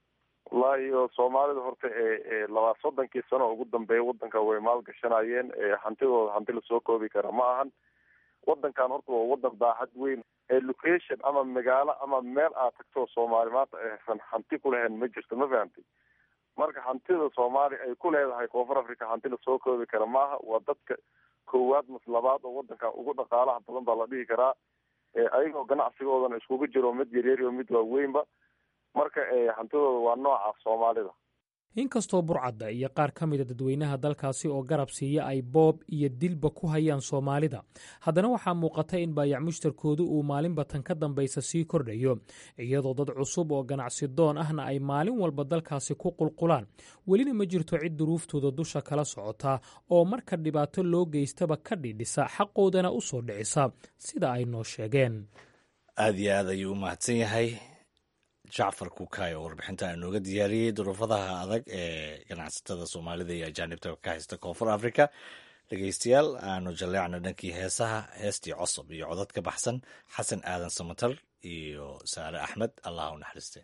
S10: wallaahi soomaalida horta ee labaa soddonkii sano ugu dambeeya waddanka way maalgashanayeen hantidooda hanti lasoo koobi kara ma ahan waddankan horta waa waddan baaxad weyn location ama magaalo ama meel aad tagto soomaali maanta aysan hanti ku lahayn ma jirto ma fahamtay marka hantida soomaali ay ku leedahay koonfur africa hanti lasoo koobi kara maaha waa dadka koowaad mas labaad oo waddanka ugu dhaqaalaha badan baa la dhihi karaa ayagoo ganacsigoodana iskugu jiro mid yaryar iyo mid waaweynba marka hantidooda waa nooca soomaalida
S6: inkastoo burcadda iyo qaar ka mida dadweynaha dalkaasi oo garab siiya ay boob iyo dilba ku hayaan soomaalida haddana waxaa muuqata in baayac mushtarkoodu uu maalinba tan ka dambaysa sii kordhayo iyadoo dad cusub oo ganacsi doon ahna ay maalin walba dalkaasi ku qulqulaan welina ma jirto cid duruuftooda dusha kala socota oo marka dhibaato loo geystaba ka dhidhisa xaqoodana u soo dhicisa sida ay noo sheegeen
S2: aad iyo aad ayuu u mahadsan yahay jacfar kukaay oo warbixinta inooga diyaariyey duruufadaha adag ee ganacsatada soomaalida iyo ajaanibta ka haysta koonfur africa dhegeystayaal aanu jalleecna dhankii heesaha heestii cosob iyo codad ka baxsan xasan aadan samatar iyo saare axmed allah u naxariiste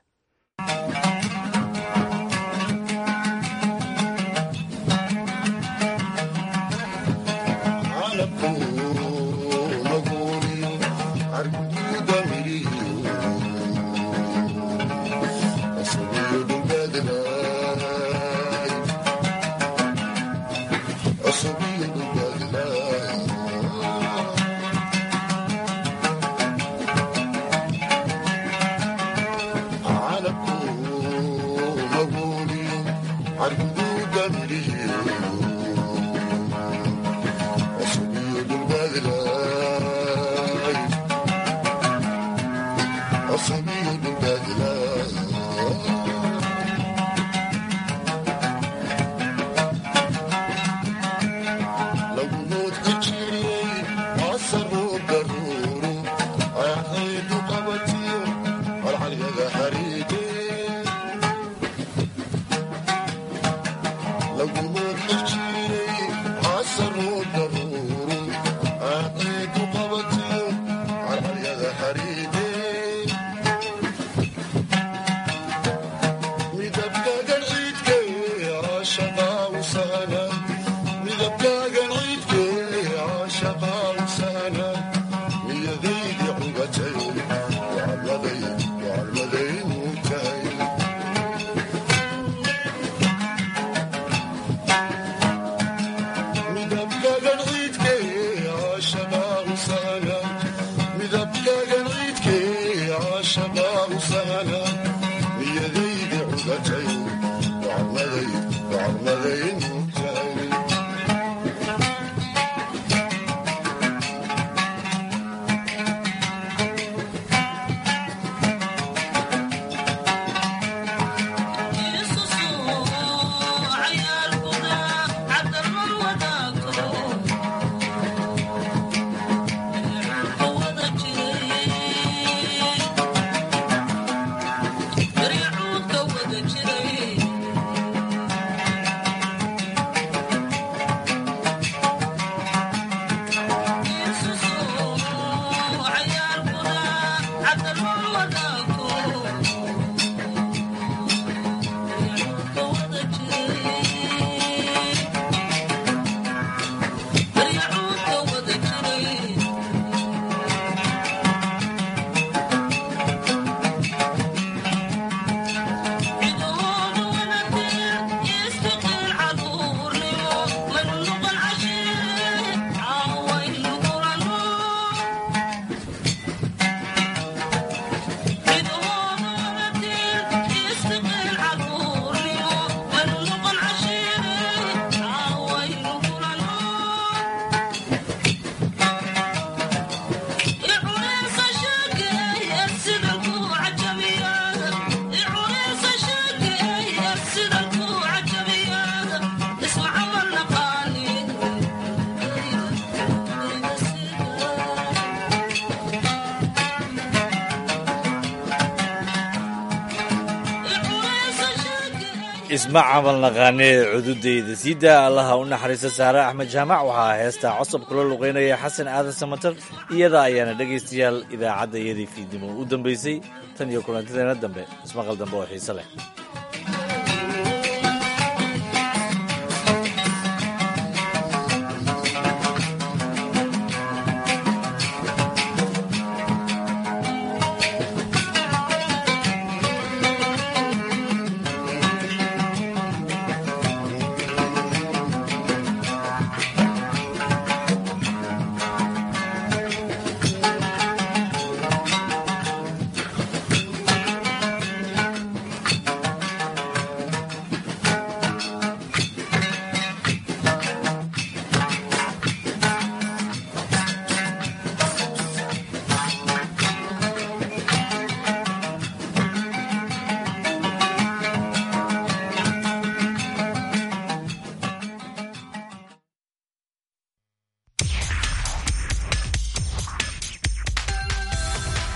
S2: isma camal naqaanee cududayda siidaa allaha u naxariista saare axmed jaamac waxaa heestaa cosob kula luqeynaya xasan aadan samatar iyada ayaana dhegaystayaal idaacadda iyadii fiidnimo u dambaysay tan iyo kulantideena dambe ismaqal dambe oo xiise leh